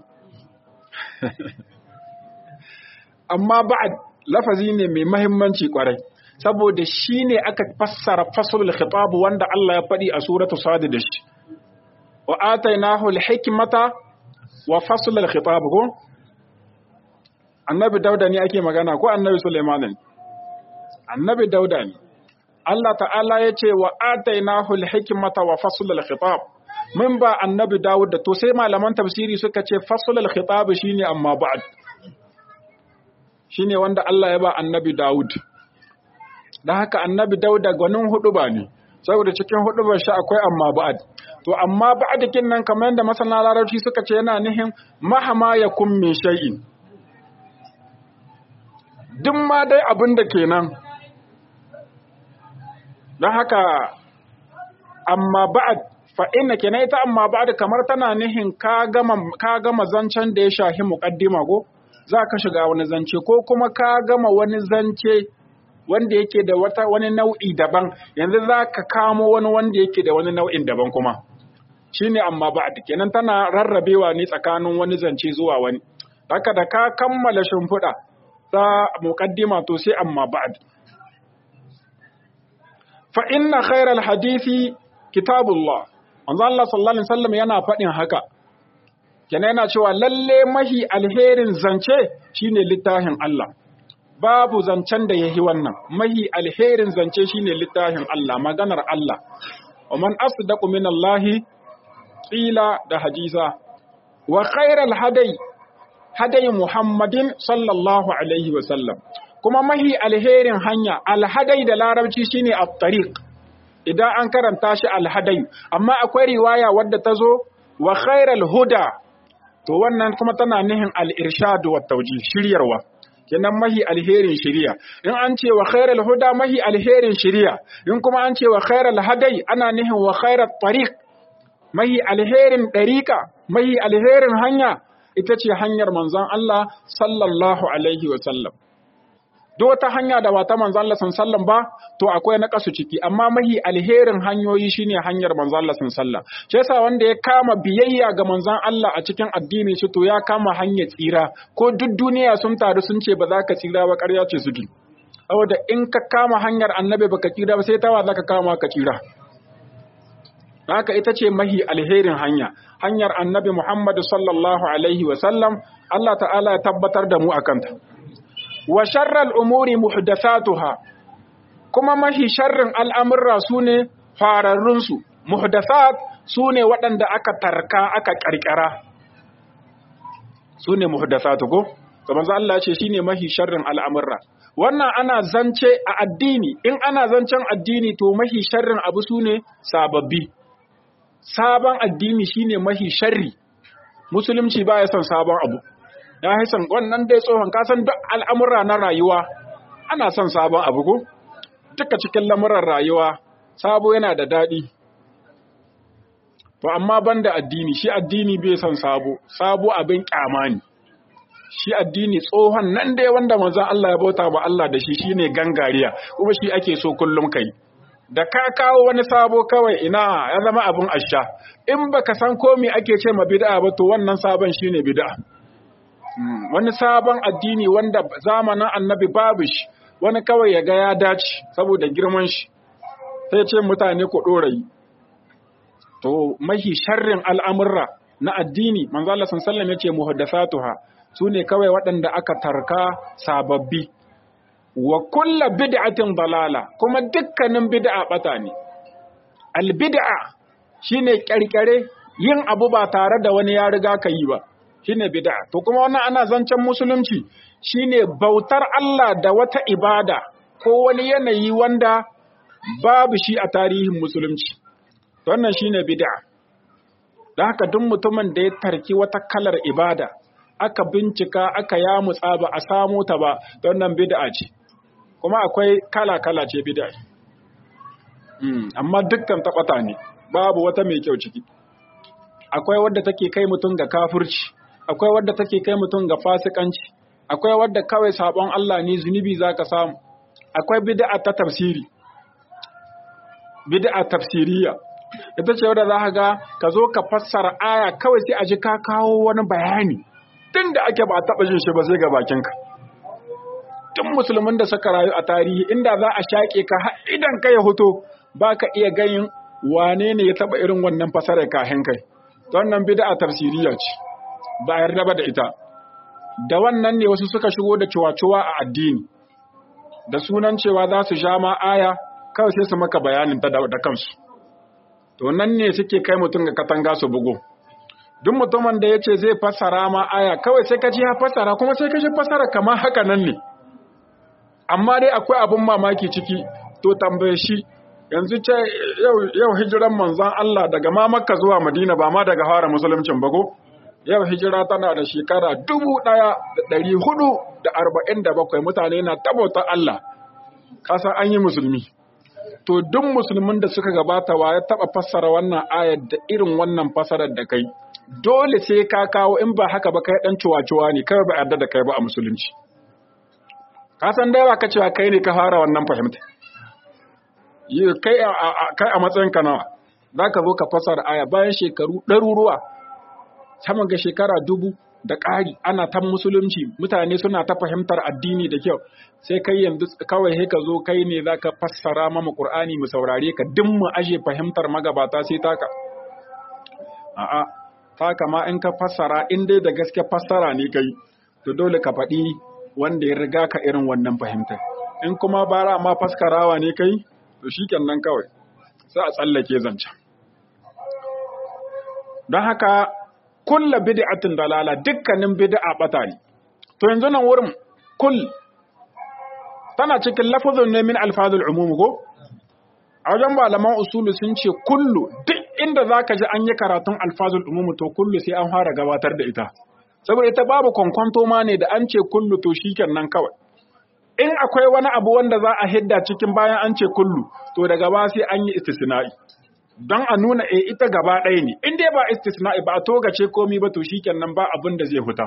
amma ba'd lafazi ne mai muhimmanci kwarai saboda shi ne aka fassara fasulul khitab wanda Allah ya faɗi a suratu sadi da shi wa atainahu al-hikmata wa fasulul khitab ko annabi dauda ne ake magana ko annabi sulaiman ne annabi dauda ne Allah ta'ala ya ce wa atainahu al-hikmata wa fasulul khitab mun ba annabi dawud da to sai malaman tafsiri suka ce fasulul khitab shine amma ba'd shine wanda Allah ya ba annabi dawud don haka annabi dauda gwanin hudu ba ne saboda cikin hudu ba shi akwai amma ba'ad to amma ba'adakin nan kamar yadda masana larabci suka ce yana nihin mahama ya kun min shay'in duk ma dai abin da kenan don haka amma ba'ad fa inna kenan ita amma ba'ad kamar tana nihin ka gama ka gama zancen da ya shahi muqaddima ko za ka shiga wani zance ko kuma ka gama wani zance wanda yake da wata wani nau'i daban yanzu za ka kamo wani wanda yake da wani nau'in daban kuma shine amma ba'd kenan tana rarrabewa ne tsakanin wani zance zuwa wani haka da ka kammala shimfiɗa ta muqaddima to sai amma ba'd fa inna khairal hadisi kitabullah manzo Allah sallallahu alaihi wasallam yana faɗin haka kenan yana cewa lalle mahi alherin zance shine littafin Allah babu zancen da yahi wannan mahi alherin zance shine littafin Allah maganar Allah wa man asdaqu min Allah qila da hadisa wa khairal hadai hadai Muhammadin sallallahu alaihi wa sallam kuma mahi alherin hanya alhadai da larabci shine at-tariq idan an karanta shi alhadai amma akwai riwaya wadda ta zo wa khairal huda to wannan kuma tana nihin al-irshad wa tawjih shiryarwa kenan mahi alherin shiriya in an ce wa khairal huda mahi alherin shiriya in kuma an ce wa khairal hadai ana nihin wa khairat tariq mahi alherin dariqa mahi alherin hanya ita ce hanyar manzon Allah sallallahu alaihi wa sallam duk wata hanya da ba ta manzon Allah sallallahu ba to akwai na kasu ciki amma mahi alherin hanyoyi shine hanyar manzon Allah sallallahu shi yasa wanda ya kama biyayya ga manzon Allah a cikin addini shi to ya kama hanyar tsira ko duk duniya sun taru sun ce ba za ka tsira ba ƙarya ce suke saboda in ka kama hanyar annabi baka tsira ba sai tawa zaka kama ka tsira haka ita ce mahi alherin hanya hanyar annabi Muhammad sallallahu alaihi wa sallam Allah ta'ala ya tabbatar da mu akan ta wa sharral umuri muhdathatuha kuma mahi sharrin al'amurra su ne fararrunsu, muhdasat su ne waɗanda aka tarka aka ƙarƙara, su ne muhdasatu ko? Kamar Allah ce shi ne mahi sharrin al'amurra. Wannan ana zance a addini, in ana zancen addini to mahi sharrin abu su ne sababbi. Sabon addini shi ne mahi sharri, Musulunci ba ya son sabon abu. Ya son wannan dai tsohon kasan duk al'amurra na rayuwa, ana son sabon abu ko? duka cikin lamuran rayuwa sabo yana da daɗi to amma banda addini shi addini bai son sabo sabo abin kyama ne shi addini tsohon nan dai wanda manzon Allah ya bauta ba Allah da shi shine gangariya kuma shi ake so kullum kai da ka kawo wani sabo kawai ina ya zama abin asha in baka san ko me ake ce ma bid'a ba to wannan sabon shine bid'a wani sabon addini wanda zamanin annabi babu shi wani kawai ya ga ya dace saboda girman shi sai ce mutane ku ɗorayi to mahi sharrin al'amurra na addini manzo Allah sallallahu ya ce muhaddasatuha su ne kawai waɗanda aka tarka sababbi wa kulla bid'atin dalala kuma dukkanin bid'a bata ne al bid'a shine ƙirƙire yin abu ba tare da wani ya riga ka yi ba shine bid'a to kuma wannan ana zancen musulunci shine bautar Allah da wata ibada ko wani yanayi wanda babu shi a tarihin musulunci wannan shine bid'a don haka duk mutumin da ya tarki wata kalar ibada aka bincika aka yamutsa ba a samu ta ba wannan bid'a ce kuma akwai kala-kala ce bid'a amma dukkan taɓata ne babu wata mai kyau ciki akwai wadda take kai mutum ga kafirci akwai wadda take kai mutum ga fasikanci akwai wadda kawai sabon Allah ne zunubi zaka samu akwai bid'a ta tafsiri bid'a tafsiriya ita ce wadda za ka ga ka zo ka fassara aya kawai sai a ji ka kawo wani bayani tun da ake ba taɓa jin shi ba sai ga bakinka tun musulmin da suka rayu a tarihi inda za a shaƙe ka idan ka ya hoto ba ka iya ganin wane ne ya taɓa irin wannan fasarar kahin kai wannan bid'a tafsiriya ce ba yarda ba da ita da wannan ne wasu suka shigo da ciwaciwa a addini da sunan cewa za su sha ma aya kawai sai su maka bayanin ta da kansu to nan ne suke kai mutum ga katanga su bugu duk mutumin da ya ce zai fassara ma aya kawai sai ka ji ya fassara kuma sai ka ji fassara kamar haka nan ne amma dai akwai abin mamaki ciki to tambaye shi yanzu ce yau hijiran manzon Allah daga ma Makka zuwa Madina ba ma daga fara musuluncin ba ko yau hijira tana da shekara dubu ɗaya da ɗari hudu da arba'in da bakwai mutane na tabauta Allah kasan an yi musulmi to duk musulmin da suka gabata wa ya taɓa fassara wannan ayar da irin wannan fassarar da kai dole sai ka kawo in ba haka ba kai ɗan ciwa-ciwa ne kawai ba yarda da kai ba a musulunci kasan da yawa ka cewa kai ne ka fara wannan fahimta kai a matsayin ka nawa za ka zo ka fassara aya bayan shekaru ɗaruruwa sama ga shekara dubu da ƙari ana ta musulunci mutane suna ta fahimtar addini da kyau sai kai yanzu kawai sai ka zo kai ne zaka fassara mama Qur'ani mu saurare ka duk mu aje fahimtar magabata sai taka a'a taka ma in ka fassara in dai da gaske fassara ne kai to dole ka faɗi wanda ya riga ka irin wannan fahimtar in kuma bara ma faskarawa ne kai to shikenan kawai sai a tsallake zancen don haka kulla bid'atin dalala dukkanin bid'a bata ne to yanzu nan wurin kull tana cikin lafazin ne min alfazul umum ko a wajen malaman usulu sun ce kullu duk inda zaka ji an yi karatun alfazul umum to kullu sai an fara gabatar da ita saboda ita babu kwankwanto ma ne da an ce kullu to shikenan kawai in akwai wani abu wanda za a hidda cikin bayan an ce kullu to daga ba sai an yi istisna'i don a nuna e ita gaba ɗaya ne in dai ba istisna'i ba a togace komi ba to shikenan ba abin da zai huta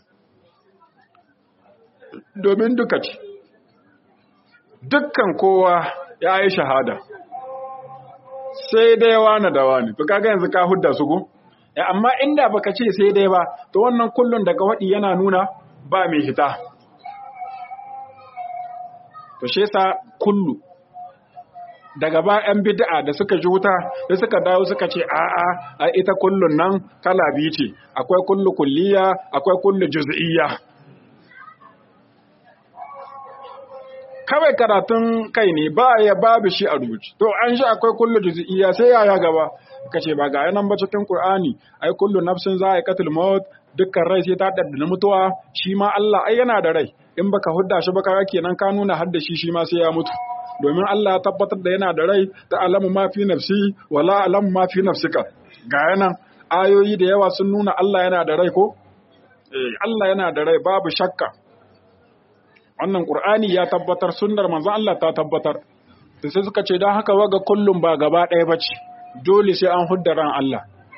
domin duka ce dukkan kowa ya yi shahada sai dai wani da wani to kaga yanzu ka hudda su go ya amma inda baka ce sai dai ba to wannan kullun daga waɗi yana nuna ba mai hita to shi yasa kullu daga ba 'yan bid'a da suka ji wuta da suka dawo suka ce a'a a ita kullun nan kala biyu ce akwai kullu kulliya akwai kullu juz'iyya kawai karatun kai ne ba ya babu shi a rubuci to an shi akwai kullu juz'iyya sai yaya gaba kace ba ga yanan ba cikin qur'ani ai kullu nafsin za'iqatul maut dukkan rai sai ta daddana mutuwa shi ma Allah ai yana da rai in baka hudda shi ba kaga kenan ka nuna hadda shi shi ma sai ya mutu domin Allah ya tabbatar da yana da rai ta alamu ma fi nafsi wala alamu ma fi nafsika ga yanan ayoyi da yawa sun nuna Allah yana da rai ko eh Allah yana da rai babu shakka wannan Qur'ani ya tabbatar sunnar manzon Allah ta tabbatar sai suka ce dan haka waga kullum ba gaba ɗaya bace dole sai an hudda ran Allah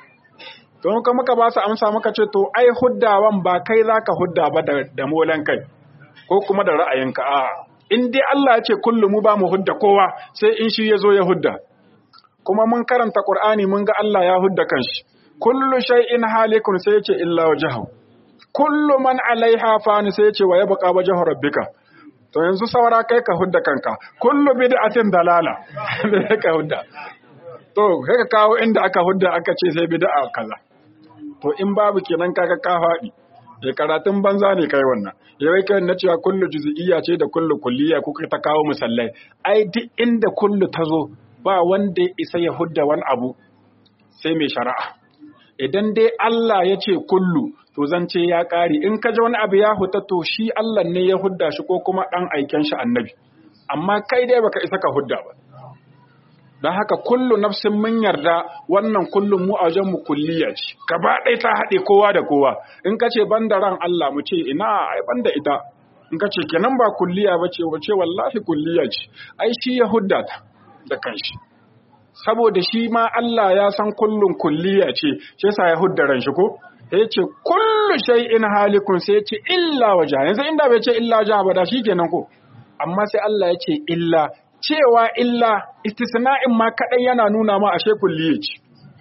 to muka muka ba su amsa muka ce to ai huddawan ba kai zaka hudda ba da molan kai ko kuma da ra'ayinka a in dai Allah ya ce kullu mu ba mu hudda kowa sai in shi ya zo ya hudda kuma mun karanta Qur'ani mun ga Allah ya hudda kanshi kullu shay'in halikun sai ya ce illa wajhahu kullu man alaiha fani sai ya ce wa yabqa wajhu rabbika to yanzu saura kai ka hudda kanka kullu bid'atin dalala da ka hudda to kai ka kawo inda aka hudda aka ce sai bid'a kaza to in babu kenan kaga ka faɗi ya karatun banza ne kai wannan ya wai kai na cewa kullu juz'iyya ce da kullu kulliya kuka ta kawo musallai ai duk inda kullu ta zo ba wanda ya isa ya hudda wani abu sai mai shari'a idan dai Allah ya ce kullu to zance ya ƙari in ka ji wani abu ya huta to shi Allah ne ya hudda shi ko kuma ɗan aiken shi annabi amma kai dai baka isa ka hudda ba don haka kullu nafsin mun yarda wannan kullum mu a wajen mu kulliya ce gaba ɗaya ta haɗe kowa da kowa in ka ce ban da ran Allah mu ce ina ai ban da ita in ka ce kenan ba kulliya ba ce ba ce wallahi kulliya ce ai shi ya hudda ta da kanshi saboda shi ma Allah ya san kullun kulliya ce shi yasa ya hudda ran shi ko sai ya ce kullu shay'in halikun sai ya ce illa waja yanzu inda bai ce illa waja ba da shi kenan ko amma sai Allah ya ce illa cewa illa istisna'in ma kaɗai yana nuna ma ashe kulliye ce.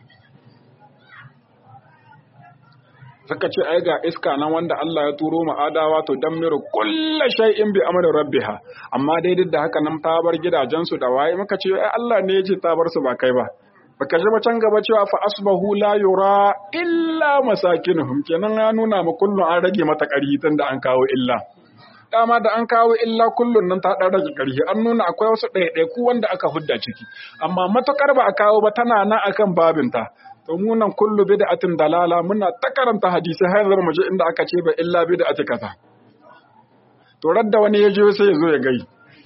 Suka ce ai ga iska nan wanda Allah ya turo ma adawa to dan miro kulla shay'in bi amri rabbiha amma dai duk da haka nan ta bar gidajensu da waye muka ce ai Allah ne ya ce ta bar su ba kai ba baka ji can gaba cewa fa asbahu la yura illa masakinuhum kenan ya nuna ma kullun an rage mata ƙarfi tunda an kawo illa dama da an kawo illa kullun nan ta ɗan rage ƙarfi an nuna akwai wasu ɗaiɗaiku wanda aka hudda ciki amma matukar ba a kawo ba tana nan akan babinta to mu nan kullu bid'atin dalala muna ta karanta hadisi har zan muje inda aka ce ba illa bid'ati kaza to radda wani ya je sai ya zo ya gai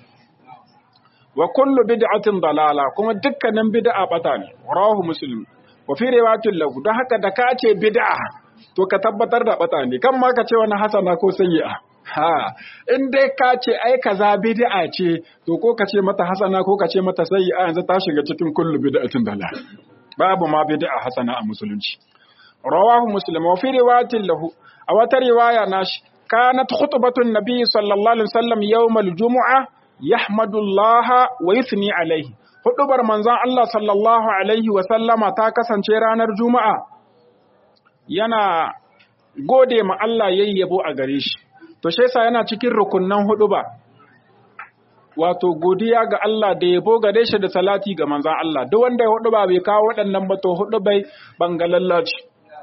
wa kullu bid'atin dalala kuma dukkanin bid'a bata ne rawahu muslim wa fi riwayatin lahu don haka da ka ce bid'a to ka tabbatar da bata ne kan ma ka ce wani hasana ko sayyi'a Ha, in dai ka ce ai kaza bid'a ce, to ko ka ce mata hasana ko ka ce mata sayyi'a yanzu ta shiga cikin kullu bid'atin dalal. Babu ma bid'a hasana a musulunci. Rawahu Muslim wa fi riwayatin lahu, a wata riwaya nashi, kanat khutbatun nabi sallallahu alaihi wasallam yawmal jumu'a yahmadullaha wa yuthni alaihi. Hudubar manzon Allah sallallahu alaihi wa sallama ta kasance ranar Juma'a yana gode ma Allah yayyabo a gare shi. to shi yasa yana cikin rukunnan hudu ba wato godiya ga Allah da yabo gare shi da salati ga manzon Allah duk wanda ya hudu ba bai kawo waɗannan ba to hudu bai bangalallaci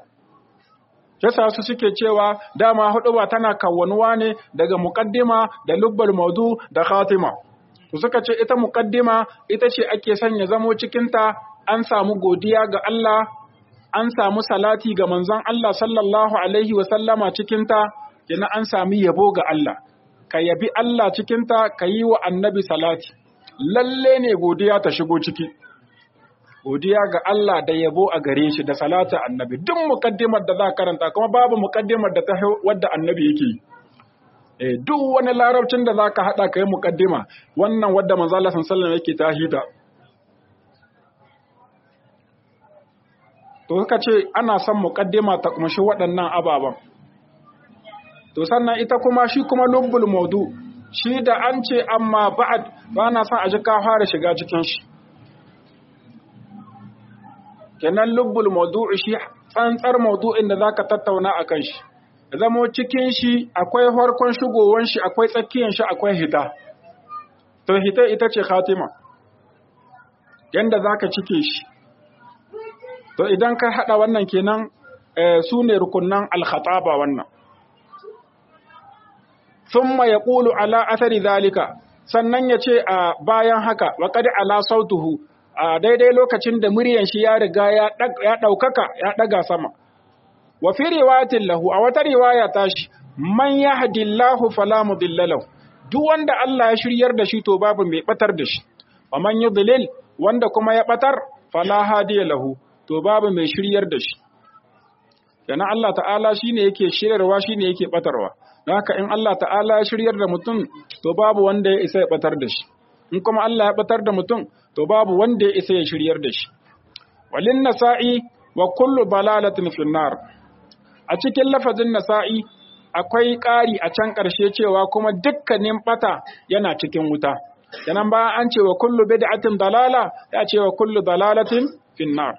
yasa su suke cewa dama hudu ba tana kawwanuwa ne daga muqaddima da lubbal maudu da khatima to suka ce ita muqaddima ita ce ake sanya zamo cikin ta an samu godiya ga Allah an samu salati ga manzon Allah sallallahu alaihi wa sallama cikin ta kenan an sami yabo ga Allah ka yabi Allah cikinta ka yi wa annabi salati lalle ne godiya ta shigo ciki godiya ga Allah da yabo a gare shi da salata annabi duk mukaddimar da za karanta kuma babu mukaddimar da ta wadda annabi yake eh duk wani larabcin da zaka hada kai mukaddima wannan wadda manzo Allah sallallahu alaihi wasallam yake tahita to suka ce ana son mukaddima ta kumshi waɗannan ababen to sannan ita kuma shi kuma lubbul maudu shi da an ce amma ba'ad ba na son a ji ka fara shiga cikin shi kenan lubbul maudu shi tsantsar maudu'in da zaka tattauna akan shi zamo cikin shi akwai farkon shigowan shi akwai tsakiyan shi akwai hita to hita ita ce khatima yanda zaka cike shi to idan ka hada wannan kenan su ne rukunan al-khataba wannan thumma yaqulu ala athari zalika sannan ya ce a bayan haka wa qad ala sautuhu a daidai lokacin da muryan shi ya riga ya ɗaukaka ya ɗaga sama wa fi riwayatin lahu a wata riwaya tashi man yahdillahu fala mudilla lahu duk wanda Allah ya shiryar da shi to babu mai batar da shi wa man yudlil wanda kuma ya batar fala hadiya lahu to babu mai shiryar da shi yana Allah ta'ala shine yake shiryarwa shine yake batarwa haka in Allah ta'ala ya shiryar da mutum to babu wanda ya isa ya batar da shi in kuma Allah ya batar da mutum to babu wanda ya isa ya shiryar da shi walin nasa'i wa kullu balalatin finnar a cikin lafazin nasa'i akwai ƙari a can ƙarshe cewa kuma dukkanin bata yana cikin wuta yanan ba an ce wa kullu bid'atin dalala ya ce wa kullu dalalatin finnar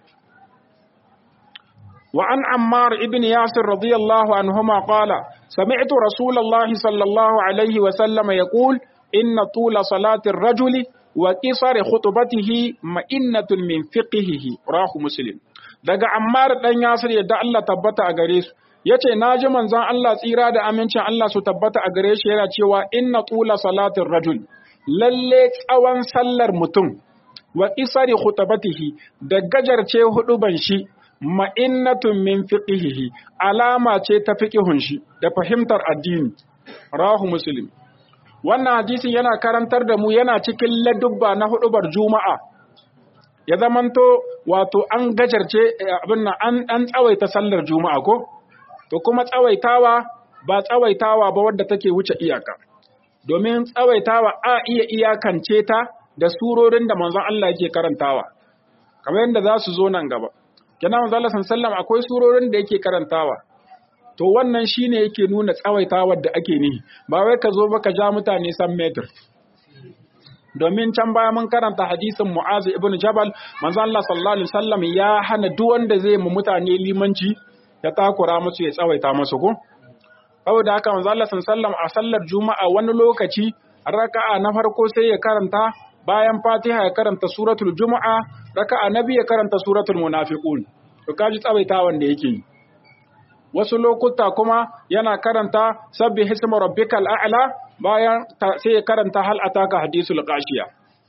wa an ammar ibn yasir radiyallahu anhuma qala sami'tu rasulullahi sallallahu alaihi wa sallama yaqul inna tula salati ar-rajuli wa qisari khutbatihi ma'innatun min fiqhihi rahu muslim daga ammar dan yasir yadda Allah tabbata a gare su yace naji manzon Allah tsira da amincin Allah su tabbata a gare shi yana cewa inna tula salatir rajul lalle tsawon sallar mutum wa isari khutbatihi da gajarce huduban shi ma'innatun min fiqhihi alama ce ta fiqhun shi da fahimtar addini rahu muslim wannan hadisin yana karantar da mu yana cikin ladubba na hudubar juma'a ya zamanto wato an gajarce abin nan an an tsawaita sallar juma'a ko to kuma tsawaitawa ba tsawaitawa ba wadda take wuce iyaka domin tsawaitawa a iya iyakance ta da surorin da manzon Allah yake karantawa kamar yadda za su zo nan gaba kenan manzon Allah sallallahu akwai surorin da yake karantawa to wannan shine yake nuna tsawaitawar da ake nihi ba wai ka zo ba ka ja mutane san metir domin can baya mun karanta hadisin Mu'az ibn Jabal manzo Allah sallallahu alaihi wasallam ya hana duk wanda zai mu mutane limanci ya takura musu ya tsawaita musu ko saboda haka manzo Allah sallallahu a sallar juma'a wani lokaci raka'a na farko sai ya karanta bayan Fatiha ya karanta suratul Juma'a raka'a na biyu ya karanta suratul Munafiqun to kaji tsawaitawan da yake yi wasu lokuta kuma yana karanta sabbi hisma rabbikal a'la bayan sai ya karanta hal ataka hadisul qashiya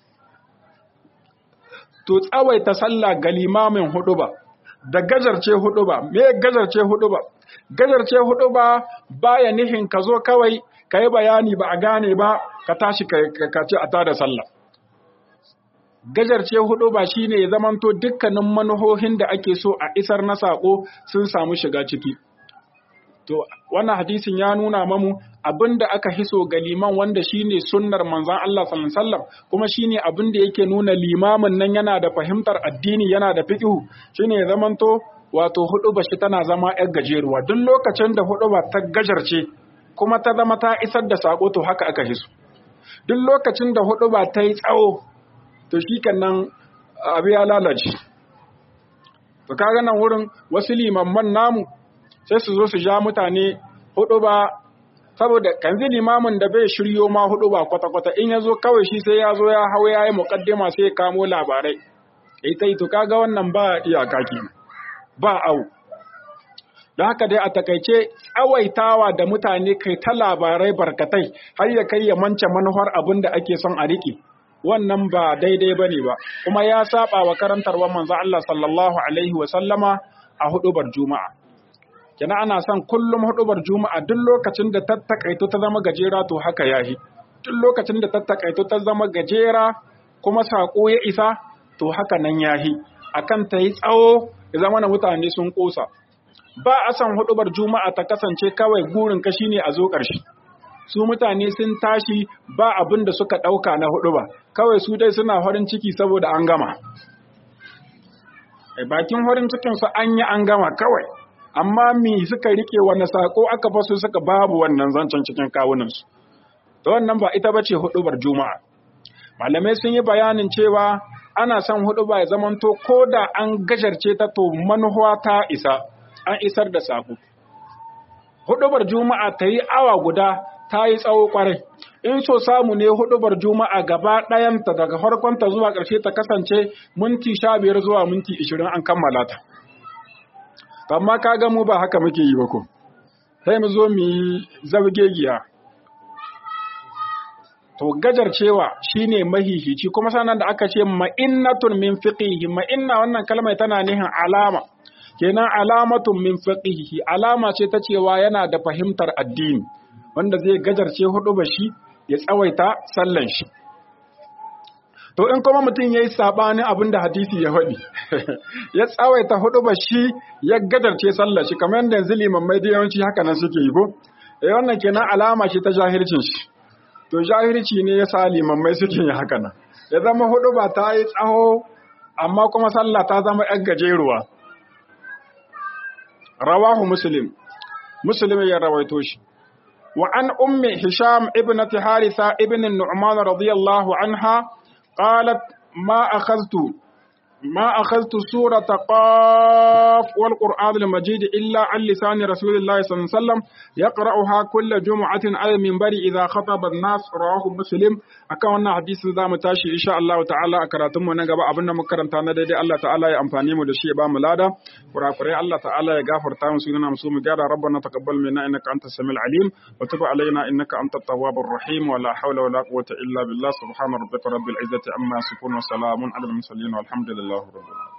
to tsawaita sallah ga limamin huduba da gajarce huduba me gajarce huduba gajarce huduba baya nihin ka zo kawai ka yi bayani ba a gane ba ka tashi ka ce a tada sallah gajarce hudu ba shine ya zamanto dukkanin manuhohin da ake so a isar na sako sun samu shiga ciki to wannan hadisin ya nuna mamu abinda aka hiso ga liman wanda shine sunnar manzon Allah sallallahu alaihi wasallam kuma shine abinda yake nuna limamin nan yana da fahimtar addini yana da fiqh shine ya zamanto wato hudu ba shi tana zama yar gajeruwa duk lokacin da hudu ba ta gajarce kuma ta zama ta isar da sako to haka aka hiso duk lokacin da hudu ba ta yi tsawo to shi nan abu ya lalace to kaga nan wurin wasu limamman namu sai su zo su ja mutane hudu ba saboda kanzi limamin da bai shiryo ma hudu ba kwata-kwata in ya zo kawai shi sai ya zo ya hau ya yi mukaddima sai ya kamo labarai ita to kaga wannan ba iyaka kenan ba au don haka dai a takaice tsawaitawa da mutane kai ta labarai barkatai har ya kai ya mance manufar abin da ake son a riƙe wannan ba daidai ba ne ba kuma ya saba wa karantarwar manzo Allah sallallahu alaihi wa sallama a hudubar juma'a kina ana son kullum hudubar juma'a duk lokacin da tattakaito ta zama gajera to haka yahi duk lokacin da tattakaito ta zama gajera kuma sako ya isa to haka nan yahi akan ta yi tsawo ya zama na mutane sun kosa ba a san hudubar juma'a ta kasance kawai gurin ka shine a zo ƙarshe su mutane sun tashi ba abin da suka ɗauka na hudu ba kawai su dai suna farin ciki saboda an gama bakin farin cikinsu an yi an gama kawai amma mi suka rike wani sako aka basu suka babu wannan zancen cikin kawunansu da wannan ba ita bace hudubar juma'a malamai sun yi bayanin cewa ana son huduba ya zamanto ko da an gajarce ta to manuwa ta isa an isar da sako hudubar juma'a ta yi awa guda ta yi tsawo kwarai in so samu ne hudubar juma'a gaba ɗayanta daga farkonta zuwa ƙarshe ta kasance minti sha biyar zuwa minti ishirin an kammala ta amma ka ga mu ba haka muke yi ba ko sai mu zo mu yi zabgegiya to gajar cewa shine mahihici kuma sanan da aka ce ma'innatun min fiqihi ma'inna wannan kalmar tana nihin alama kenan alamatun min fiqihi alama ce ta cewa yana da fahimtar addini wanda zai gajarce hudu ba shi ya tsawaita sallan shi to in kuma mutum ya yi saɓanin abin da hadisi ya faɗi ya tsawaita hudu ba shi ya gajarce sallan shi kamar yadda yanzu limammai da yawanci haka nan suke yi ko eh wannan kenan alama ce ta jahilcin shi to jahilci ne ya sa limammai suke yi haka nan ya zama hudu ba ta yi tsaho amma kuma sallah ta zama yan gajeruwa rawahu muslim muslim ya rawaito shi wa an ummi hisham ibnati haritha ibn nu'man radiyallahu anha qalat ma akhadtu ما أخذت سورة قاف والقرآن المجيد إلا عن لسان رسول الله صلى الله عليه وسلم يقرأها كل جمعة على المنبر إذا خطب الناس رواه مسلم أكون حديث ذا متاشي إن شاء الله تعالى أكراتم ونقب أبنا مكرم تانا دي الله تعالى يأمفاني مدشي بام لادا ورافري الله تعالى يغافر تام سيدنا مسوم جارة ربنا تقبل منا إنك أنت السميع العليم وتب علينا إنك أنت التواب الرحيم ولا حول ولا قوة إلا بالله سبحان ربك رب العزة عما يصفون وسلام على المرسلين والحمد لله رب العالمين